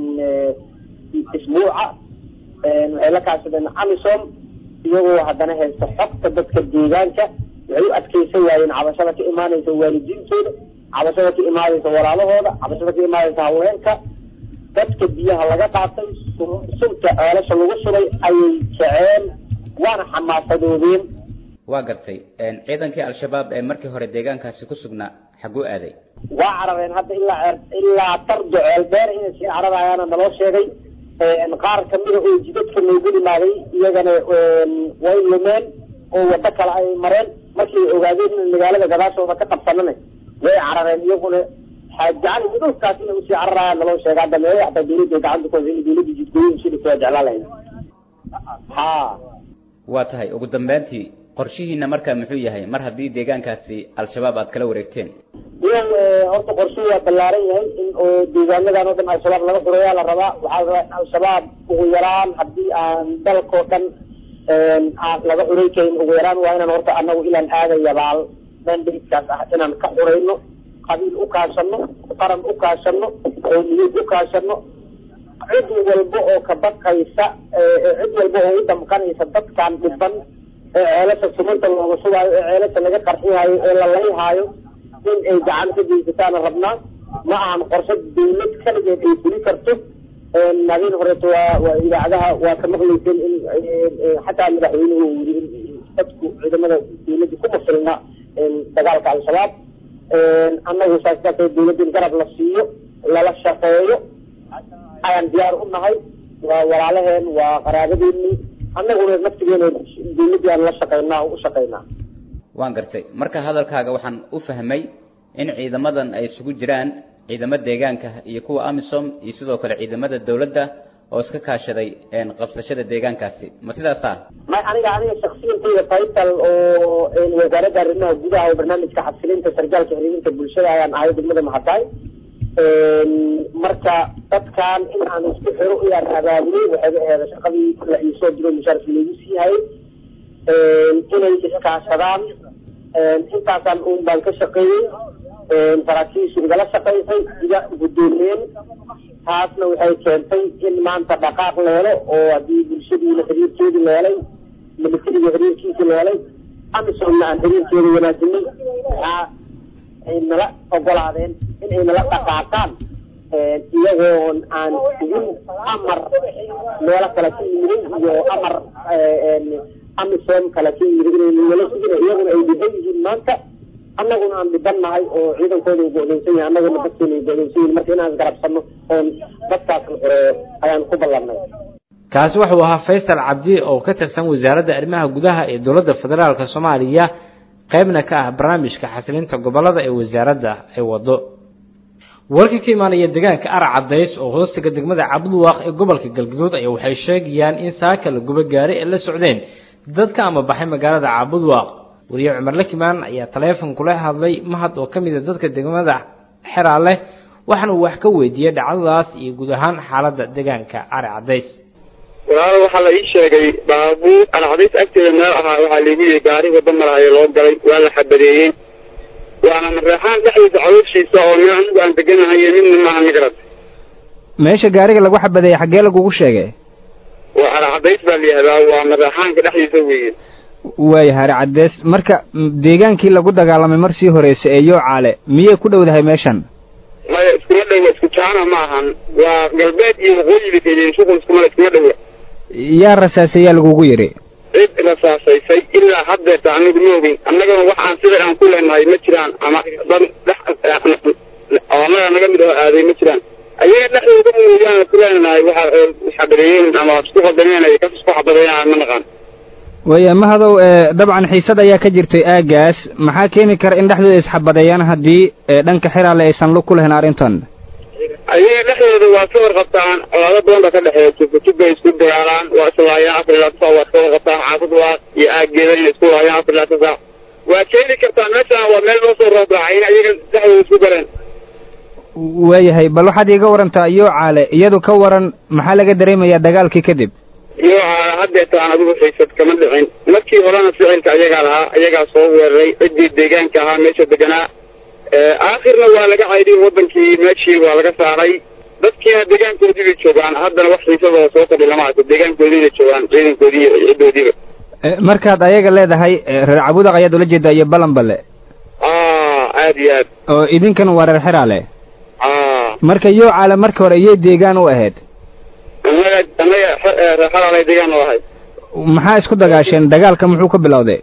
isbuuca waxay la kaashadeen amisom iyagoo haddana haysta xogta dadka deegaanka waxay u adkeysan waayeen cabashada ka imaanaysa waalidiintooda cabashada ka imaanaysa walaalahooda cabashada ka imaanaysa haweenka dadka biyaha laga qaatay sunta ceelasha lagu shubay ayay jeceen waana xamaasadoodeen waa gartay ciidankii al-shabaab ee markii hore deegaankaasi ku sugnaa xaguu aaday waa carareen hadda ilaa ilaa tardo ceel dheer inay sii cararayaana naloo sheegay qaar kamida oo jidadka noogu dhimaaday iyagana way lumeen oo wado kale ay mareen markay ogaadeen in magaalada gadaashooda ka qabsanana way carareen iyaguna xaajacali dhulkaas inay usii cararayaan naloo sheega hadda meeya hataa dawladda gacanta ku haysa in dawladda jidgooyin shidhika waa jeclaan lahayd ha waa tahay ugu dambeyntii qorshihiina markaa muxuu yahay mar haddii deegaankaasi al-shabaab aad kala wareegteen iyan horta qorshuhu waa ballaaran yahay in oo deegaanadan oo dhan al-shabaab laga xureeyaa la rabaa waxaa la rabaa in al-shabaab ugu yaraan haddii aan dalkao dhan aan laga xurey karin ugu yaraan waa inaan horta anagu ilaan aadayabaal mandaidkaas ah inaan ka xurayno qabiil u kaashano qaran u kaashano qowmiyad u kaashano cid walba oo ka baqaysa cid walba oo u damqanaysa dadkan dhiban ee ceelasha sumanta looga shubaayo ee ceelasha laga qarxihaayo ee la layhaayo in ay gacan ka geysataana rabnaa ma ahan qorshe dawlad kaligeed ay fuli karto habeen horeeto waa waa idaacadaha waa ka maqlayseen in xataa madaxweynuhu uu yiri in dadku ciidamada dawladda kuma filna dagaalka al-shabaab annagu saas darteed dawladda in garab la siiyo lala shaqeeyo ayaan diyaar u nahay waa walaalaheen waa qaraabadeeni annaguna naftigeena dawladdii aan la shaqeynaa u shaqeynaa waan gartay marka hadalkaaga waxaan u fahmay in ciidamadan ay isugu jiraan ciidamo deegaanka iyo kuwa amisom iyo sidoo kale ciidamada dawladda oo iska kaashaday qabsashada deegaankaasi ma sidaasa may aniga aniga shaksiyantayda title oo wasaaradda arrimaha gudaha oo barnaamijka xasilinta sargaalka xiriirinta bulshada ayaan ahay degmada mahadaay marka dadkan in aan isku xiro iyaan abaabulay waxayba aheeda shaqadii la iisoo diro mushaarka loogu sii hayay inay iskaashadaan intaasaan un baan ka shaqeeyey saraakiishu igala shaqaysay iga guddoomiyeen taasna waxay keentay in maanta dhaqaaq la helo oo haddii bulshadiina xiriirkeedii la helay militariga xiriirkiisii la helay amisomna aan xiriirkeeda wanaajinay waxaa ay nala ogolaadeen inay nala dhaqaaqaan iyagoon aan sugin amar meelo kale ka yimiday iyo amar amisom kale ka yimid inay nala sugin iyaguna ay dhiban yihiin maanta annaguna aan dhiban nahay oo ciidankooda uu go'doonsan yahay annaguna dadkeena ay go'doonsan yihin marka inaan isgarabsano oon dadkaasna xoreeyo ayaan ku ballanay kaasi wuxuu ahaa faysal cabdi oo ka tirsan wasaaradda arrimaha gudaha ee dowladda federaalka soomaaliya qaybna ka ah barnaamijka xasilinta gobolada ee wasaaradda ay wado warkii ka imaanaya deegaanka arac cadays oo hoostiga degmada cabduwaaq ee gobolka galgaduud ayaa waxay sheegayaan in saaka la gubo gaari ay la socdeen dadka ama baxay magaalada cabudwaaq wariye cumar lakimaan ayaa taleefon kula hadlay mahad oo ka mid a dadka degmada xeraale waxaana uu wax ka weydiiyey dhacdadaas iyo guud ahaan xaaladda deegaanka arac cadays walaalo waxaa la ii sheegay baabuur alcadays agteeda meel ahaa waxaa laigu yihi gaari wadda maraayo loo galay waa la xabadeeyey waana mareexaan dhexdiisa calooshiisa oo meel anigu aan deganahay midna maaha migrad meesha gaariga lagu xabadeeyey xaggee lagugu sheegay waa alcadays baa la yihahdaa waa mareexaanka dhexdiisa weeye waaya hari caddees marka deegaankii lagu dagaalamay marsii horeysa ee yoocaale miyay ku dhowdahay meeshan maya iskuma dhowa isku jaana ma ahan waa galbeed iyo waqooyi bay keedeen shuqul iskuma iskuma dhowa yaa rasaasayaa lagugu yidhi cid rasaasaysay ilaa haddeerta anigu ma ogin annagana wax aan sida aan ku leenahay ma jiraan ama dad dhex oo annaga naga mid oo aaday ma jiraan ayaga dhexdooda mooyaane ku leenahay waxa xabadeeyeen ama isku qadameen ay kas isku xabadeeyaan ma naqaan waaya mahadow dabcan xiisad ayaa ka jirtay aagaas maxaa keeni kara in dhexdooda isxabadeeyaan haddii dhanka xiraale aysan lug ku lahayn arrintan ayaga dhexdooda waa ka warqabtaan colaado badan baa ka dhexeeya tubka bay isku dagaalaan waa islaayaan afar ilaa saac waa ka warqabtaan xaafad waa iyo aaggeeda inay isku laayaan afar ilaa saac waa keeni kartaa meeshaan waa meel loo soo roobraacay in ayaga dhexdooda isku galeen waayahay bal waxaad iiga warantaa yoocaale iyadu ka waran maxaa laga dareemayaa dagaalkii kadib yoocaale haddeetaan adigu xiisad kama dhicin markii horena ficilka ayagaa lahaa ayagaa soo weeraray ciddii deegaanka ahaa meesha deganaa aakhirna waa laga caydiyey waddankii meeshii waa laga saaray dadkiina deegaankoodii bay joogaan haddana wax xiisadoo soo kordhi lama arko deegaankoodiina joogaan ciidankoodii iyo ciddoodiiba markaad ayaga leedahay reer cabudaq ayaad ula jeedaa iyo balanbale aad iyo aad oo idinkan waa reer xiraale a marka yoocaale marka hore iyay deegaan u ahayd annaga annaga reer xiraale deegaan u ahay maxaa isku dagaasheen dagaalka muxuu ka bilowday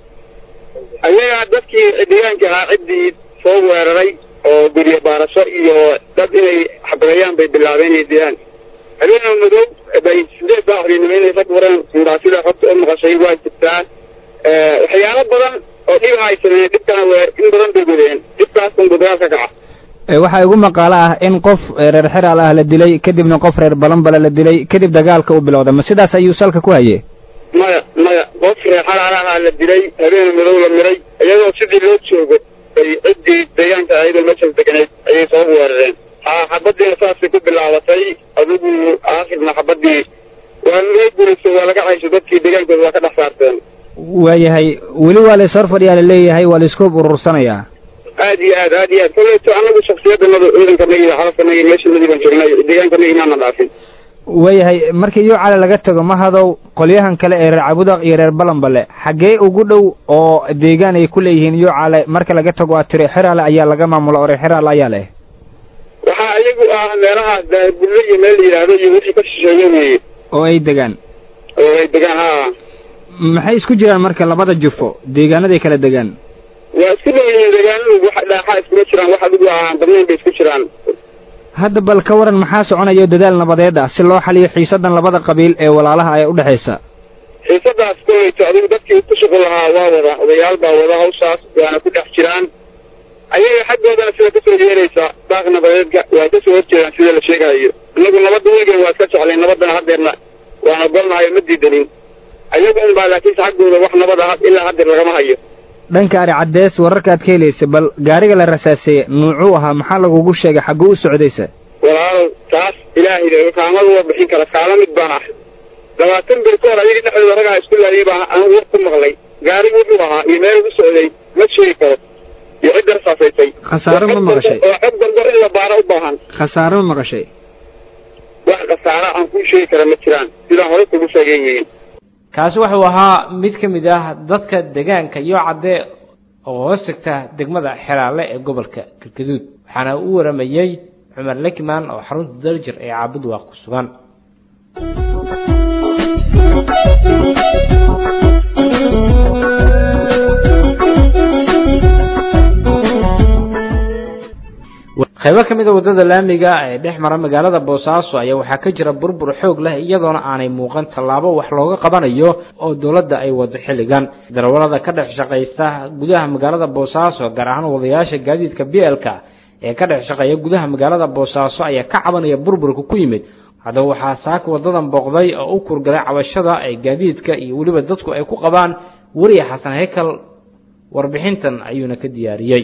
ayagaa dadkii deegaanka ahaa ciddii soo weeraray oo guryo baarasho iyo dad inay xabadeeyaan bay bilaabeen inay dilaan habeenoo madow bay sideed saaxdiinimo inay rag wareen sundaasida xogta u maqashay waa jirtaa waxyaalo badan oo dhib ay sameeyeen dhibkana w in badan bay godeen dhibkaas unbu dagaal ka kaca waxaa igu maqaalo ah in qof reer xiraal ah la dilay kadibna qof reer balanbale la dilay kadib dagaalka u bilowda ma sidaas ayuu salka ku hayey maya maya qof reer xalaal ahaa la dilay habeen madow la miray iyadoo sidii loo joogo bay ciddii deegaanka ayadoo meeshaas deganeed ayay soo weerareen ha xabadiina saasay ku bilaabatay adigu aakhirna xabadii waa laga guurayso waa laga caysho dadkii deegaankooda waa ka dhex saarteen waayahay weli waa lays hor fadhiyaa laleeyahay waa laisku urursanayaa aad iyo aad aad iyo aad koleyto anagu shaksiyadanada ciidankanagi iyo xalafkanagi meeshanadii baan joognay deegaankanagi maana dhaafin waayahay markii yoocaale laga tago mahadow qolyahan kale ee reer cabudaq iyo reer balanbale xaggee ugu dhow oo deegaan ay ku leeyihiin yoocaale marka laga tago aad tiri xiraale ayaa laga maamula oo reer xiraale ayaa leh waxaa iyagu ah meelahaas daahirbulle iyo meel la yidhaahdo iyo wixii ka shisheeye weeye oo ay degaan oo ay degaan ha maxay isku jiraan marka labada jufo deegaanaday kala degaan waa isku dhow yihiin deegaanadu wax dhaaxaa iskuma jiraan wax adigu aan badnayn bay isku jiraan hadda bal ka waran maxaa soconayo dadaal nabadeed ah si loo xaliyo xiisadan labada qabiil ee walaalaha ee udhexaysa xiisadaas koleyto adigu dadkii ku shuqul lahaa waa wada odayaal baa wada hawshaas waana ku dhex jiraan ayaga xaggoodana sida kasoo yeeraysa daaq nabadeedka waa kasoo horjeedaan sida la sheegayo inagu nabadda weligan waa iska jeclayn nabaddana haddeerna waan ogolnahay ma diidanin ayaga un baa laakiinse xaggooda wax nabad ah ilaa haddeer lagama hayo dhanka ari caddees wararka aad ka helaysa bal gaariga la rasaaseeye nuucuu ahaa maxaa lagugu sheegay xagguu u socdaysa walaalow taas ilaahay kaamada waa bixin kara kaala mid baan ah labaatan bil ka hor ayaga dhexdooda ragaa isku laayay baa anigu war ku maqlay gaarigu wuxuu ahaa iyo meel u socday ma sheegi karo iyo cidda rasaasaysay khasaaro ma maqashay oo xog dambe in la baaro u baahan khasaaro ma maqashay wax khasaara aan kuu sheegi kara ma jiraan sidaan horey kugu sheegay weyin kaasi wuxuu ahaa mid ka mid ah dadka deegaanka iyo cadde oo hoos tagta degmada xeraale ee gobolka galgaduud waxaana u waramayey cumar lekiman oo xarunta daljir ee caabud waaq ku sugan qaybo ka mid a waddada laamiga ee dhex mara magaalada boosaaso ayaa waxaa ka jira burbur xoog leh iyadoona aanay muuqan tallaabo wax looga qabanayo oo dowladda ay wado xilligan darawalada ka dhex shaqaysta gudaha magaalada boosaaso gaar ahaan wadayaasha gaadiidka b l-ka ee ka dhex shaqeeya gudaha magaalada boosaaso ayaa ka cabanaya burburka ku yimid haddaba waxaa saaka wadadan booqday oo u kurgalay cabashada ay gaadiidka iyo weliba dadku ay ku qabaan weriya xasan heykal warbixintan ayuuna ka diyaariyey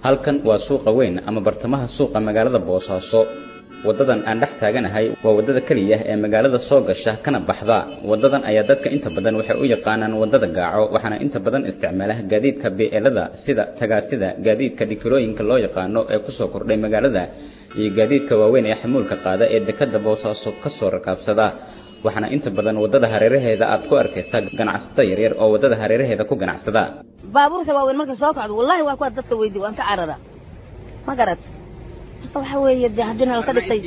halkan waa suuqa weyn ama bartamaha suuqa magaalada boosaaso waddadan aan dhex taaganahay waa waddada keliya ee magaalada soo gasha kana baxda waddadan ayaa dadka inta badan waxay u yaqaanaan waddada gaaco waxaana inta badan isticmaala gaadiidka beelada sida tagaasida gaadiidka dhikilooyinka loo yaqaano ee kusoo kordhay magaalada iyo gaadiidka waaweyn ee xamuulka qaada ee dekada boosaaso kasoo rakaabsada waxaana inta badan waddada hareeraheeda aad ku arkaysaa ganacsato yaryar oo waddada hareeraheeda ku ganacsada baabuurta waaweyn markay soo kacdo wallahi waa kuwa dadka weydi waan ka carara ma garat marka waxa weeye dee haddii nalka dhisay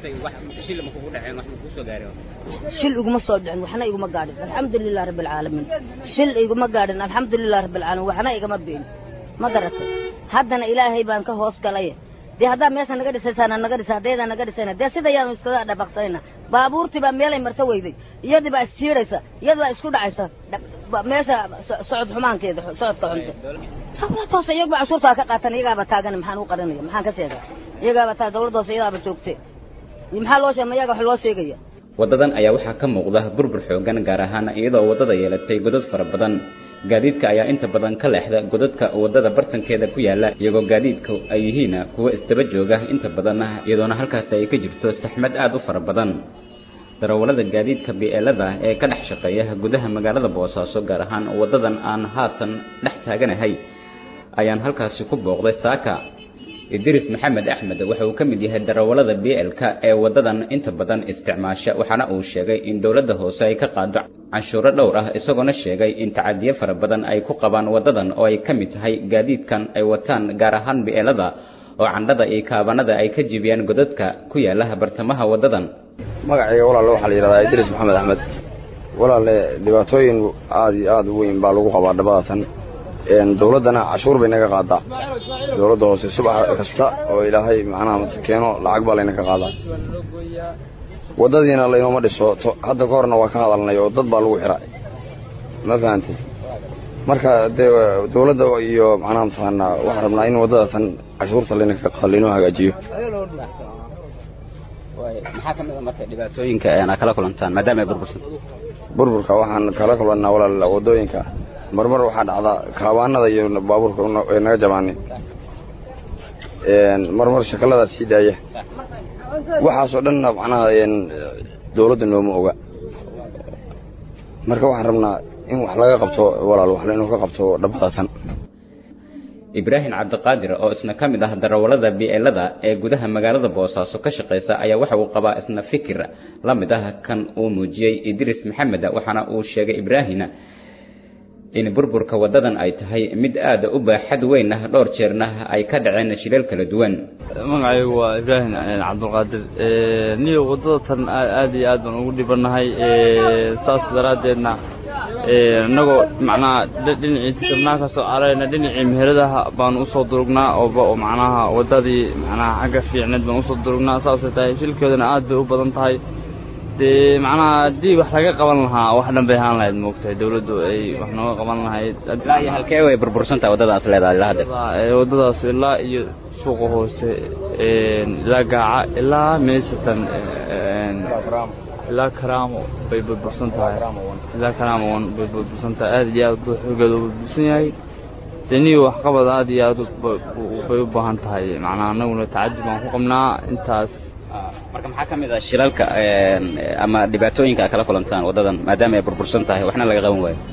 shil iguma soo dhicin waxna iguma gaadhin alxamdulilah rabbi alcaalamiin shil iguma gaadhin alxamdulilah rabbi alcaalamiin waxna igama been ma garatay haddana ilaahay baan ka hoos galay dee haddaa meesha naga dhisaysaana naga dhisa haddaydaa naga dhisayna dee sida yaanu iskaga dhabaqsanayna baabuurtii baa meelay marto weyday iyadii baa istiiraysa iyadii baa isku dhacaysa meesha socod xumaankeeda socodka xunta dawlad hoose iyaguba cashuurtaa ka qaatan iyagaaba taagan maxaan u qarinaya maxaan ka sheegaa iyagaaba taa dawlad hoose iyadaaba joogte maxaa loo sheeg ma iyaga wax loo sheegaya waddadan ayaa waxaa ka muuqda burbur xoogan gaar ahaan iyadoo waddada yeelatay godad fara badan gaadiidka ayaa inta badan ka leexda godadka waddada bartankeeda ku yaala iyagoo gaadiidka ay yihiin kuwo isdaba jooga inta badanna iyadoona halkaasi ay ka jirto saxmad aad u fara badan darawallada gaadiidka bi'eelada ee ka dhex shaqeeya gudaha magaalada boosaaso gaar ahaan waddadan aan haatan dhex taaganahay ayaan halkaasi ku booqday saaka idris maxamed axmed waxa uu ka mid yahay darawallada b l k ee waddadan inta badan isticmaasha waxaana uu sheegay in dowladda hoose ay ka qaado canshuuro dhowr ah isagoona sheegay in tacadiyo fara badan ay ku qabaan waddadan oo ay ka mid tahay gaadiidkan ay wataan gaar ahaan bi'eelada oo candhada iyo kaabanada ay ka jibiyaan godadka ku yaala bartamaha waddadan magacayga walaale waxaa la yidhahdaa idris maxamed axmed walaale dhibaatooyin aad iyo aad u weyn baa lagu qabaa dhabadatan dowladdana cashuur bay naga qaadaa dowladda hoose subax kasta oo ilaahay macnaha keeno lacag baa laynaga qaadaa waddadiina laynooma dhiso hadda ka horna waa ka hadalnay oo dad baa lagu xira ma fahantay marka dee dowladda iyo macnaha mataqaanaa waxaan rabnaa in waddadatan cashuurta laynaga qaado laynoo hagaajiyo maxaa ka mid a marka dhibaatooyinka aad kala kulantaan maadaama ay burbursan burburka waxaan kala kulannaa walaal waddooyinka marmar waxaa dhacdaa kaabaanada iyo baabuurka ee naga jabaanay marmar shakaladaa sii daaya waxaasoo dhanna macnaha dowladda nooma oga marka waxaan rabnaa in wax laga qabto walaal wax laynoo ka qabto dhabadatan ibraahim cabdiqaadir oo isna ka mid ah darawallada bi'eelada ee gudaha magaalada boosaaso ka shaqaysa ayaa waxa uu qabaa isna fikir la mid ah kan uu muujiyey idris maxamed waxaana uu sheegay ibraahim in burburka waddadan ay tahay mid aad u baaxad weyn ah dhowr jeerna ay ka dhaceen shilal kala duwan magacaygu waa ibraahim cabdulqaadir niyo waddada tan aad iyo aad baan ugu dhibanahay saas daraaddeedna innagoo macnaha dhinacii sabnaa ka soo carayna dhinacii meheradaha baan usoo durugnaa oo macnaha waddadii macnaha xagga fiicneed baan usoo durugnaa saasay tahay shilkeeduna aad bay u badan tahay dee macnaha haddii wax laga qaban lahaa wax dhan bay ahaan lahayd moogtahay dawladdu ay wax nooga qaban lahayd halkee way burbursantaha waddadaas leedahay ilaa hadda waddadaas ilaa iyo suuqa hoose ilaa gaaca ilaa meesatan ilaa karaamo bay burbursan tahay ilaa karaamo wan bay burbursan tahay aad iyo aad xoogeeda u burbursan yahay dee niyo waxqabad aad iyo aad bay u baahan tahay macnaha annaguna tacadi baan ku qabnaa intaas marka maxaa ka mid ah shilalka ama dhibaatooyinka aad kala kulantaan waddadan maadaama ay burbursan tahay waxna laga qaban waayo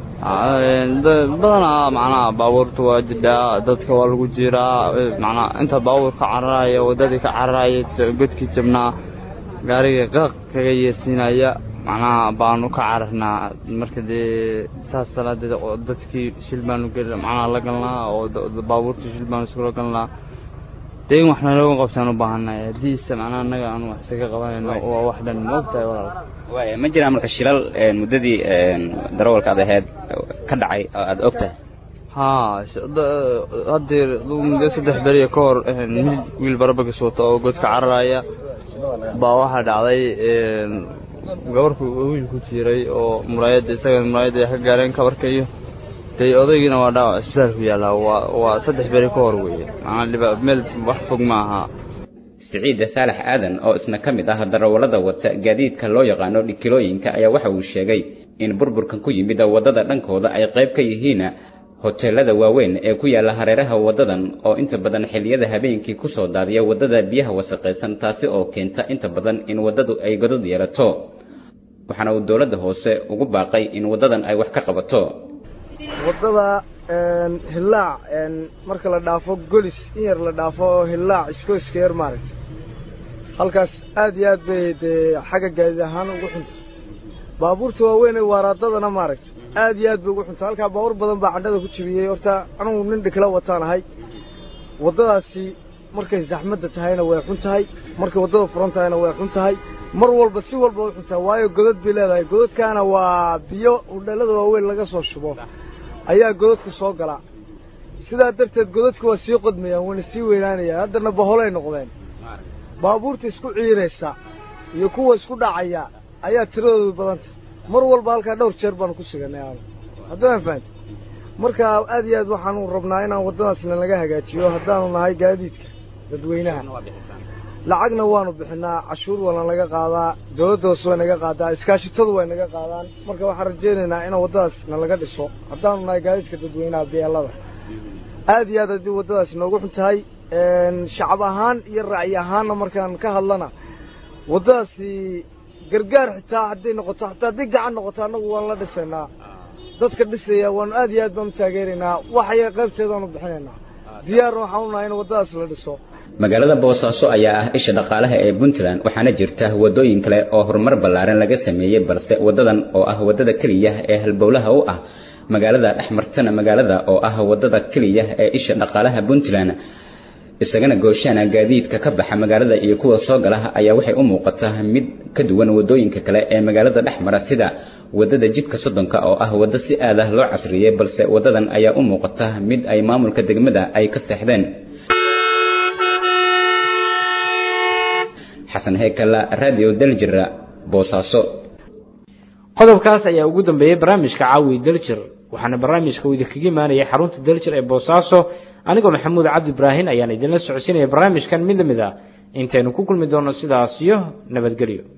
badanaa macnaha baabuurta waa jidhaa dadka waa lagu jiraa macnaha inta baabuur ka cararaya waddadii ka cararaya godkii jabnaa gaariga qaq kaga yeersiinaya macnaha baanu ka cararnaa marka dee saas salaadeed dadkii shil baanu gel macnaha la galnaa oo baabuurtii shil baanu iskula galnaa dee in wax nalooga qabtaan u baahannahay haddiise macnaha annaga aanu wax isaga qabanayno waa wax dhan moogtahay walaal waaya ma jiraan marka shilal muddadii darawalka ad ahayd ka dhacay oo aada og tahay haa haddeer muddo saddex beriya ka hor wiil barabagis wata oo godka cararaya baa waxaa dhacday gabarku wiil ku jiray oo muraayadda isaga muraayadda ay ka gaareen kabarka iyo dee odaygiina waa dhaawac isbitaalku yaallaa waa waa saddex beri ka hor weeye macnaa meel wax fog ma aha siciid saalax aadan oo isna ka mid ah darawallada wata gaadiidka loo yaqaano dhikilooyinka ayaa waxa uu sheegay in burburkan ku yimid waddada dhankooda ay qayb ka yihiin hoteelada waaweyn ee ku yaala hareeraha wadadan oo inta badan xilliyada habeenkii kusoo daadiya wadada biyaha wasaqaysan taasi oo keenta inta badan in wadadu ay godad yeelato waxaana uu dowladda hoose ugu baaqay in wadadan ay wax ka qabato wadada hillaac marka la dhaafo golis in yar la dhaafo hillaac iskooska yar maaragta halkaas aad iyo aad bay dee xagga gaadiid ahaan ugu xunta baabuurta waaweyn ee waaraadadana maaragta aad iyo aad bay ugu xunta halkaa baabuur badan baa candhada ku jibiyey horta anugu nin dhikla wataan ahay waddadaasi markay zaxmadda tahayna way xun tahay markay waddada furan tahayna way xun tahay mar walba si walba way xun tahay waayo godad bay leedahay godadkaana waa biyo udheellada waaweyn laga soo shubo ayaa godadka soo gala sidaa darteed godadka waa sii qodmayaan wayna sii weynaanayaan haddana baholay noqdeen baabuurta isku ciiraysa iyo kuwa isku dhacaya ayaa tiradoodu badanta mar walba halkaa dhowr jeer baanu ku suganay aanu haddaan fahanti marka aad iyo aad waxaanu rabnaa inaan waddadaasna laga hagaajiyo haddaanu nahay gaadiidka dadweynaha lacagna waanu bixinaa cashuur waana laga qaadaa dawladda hoose way naga qaadaa iskaashitadu way naga qaadaan marka waxaan rajaynaynaa in waddadaasna laga dhiso haddaanu nahay gaadiidka dadweynaha beelada aad iyo aad haddii waddadaasi noogu xun tahay shacab ahaan iyo ra'yi ahaanna markaan ka hadlana waddadaasi gargaar xitaa hadday noqoto xataa haddii gacan noqoto annagu waan la dhisaynaa dadka dhisaya waanu aad iyo aad baan u taageeraynaa waxaya qaybteedaanu bixinaynaa diyaarna waxaan u nahay in waddadaas la dhiso magaalada boosaaso ayaa ah isha dhaqaalaha ee puntland waxaana jirta wadooyin kale oo horumar ballaaran laga sameeyey balse wadadan oo ah wadada keliya ee halbowlaha u ah magaalada dhexmartana magaalada oo ah wadada keliya ee isha dhaqaalaha puntland isagana gooshaana gaadiidka ka baxa magaalada iyo kuwa soo gala ayaa waxay u muuqataa mid ka duwan wadooyinka kale ee magaalada dhexmara sida wadada jidka soddonka oo ah waddo si aad ah loo casriyey balse wadadan ayaa u muuqata mid ay maamulka degmada ay ka seexdeen xasan heekala radio daljira boosaaso qodobkaas ayaa ugu dambeeyey barnaamijka caawi daljir waxaana barnaamijka uu idinkaga imaanayay xarunta daljir ee boosaaso anigoo maxamuud cabdi ibraahin ayaan idinla socodsiinaya barnaamijkan mid lamid a intaynu ku kulmi doono sidaas iyo nabadgelyo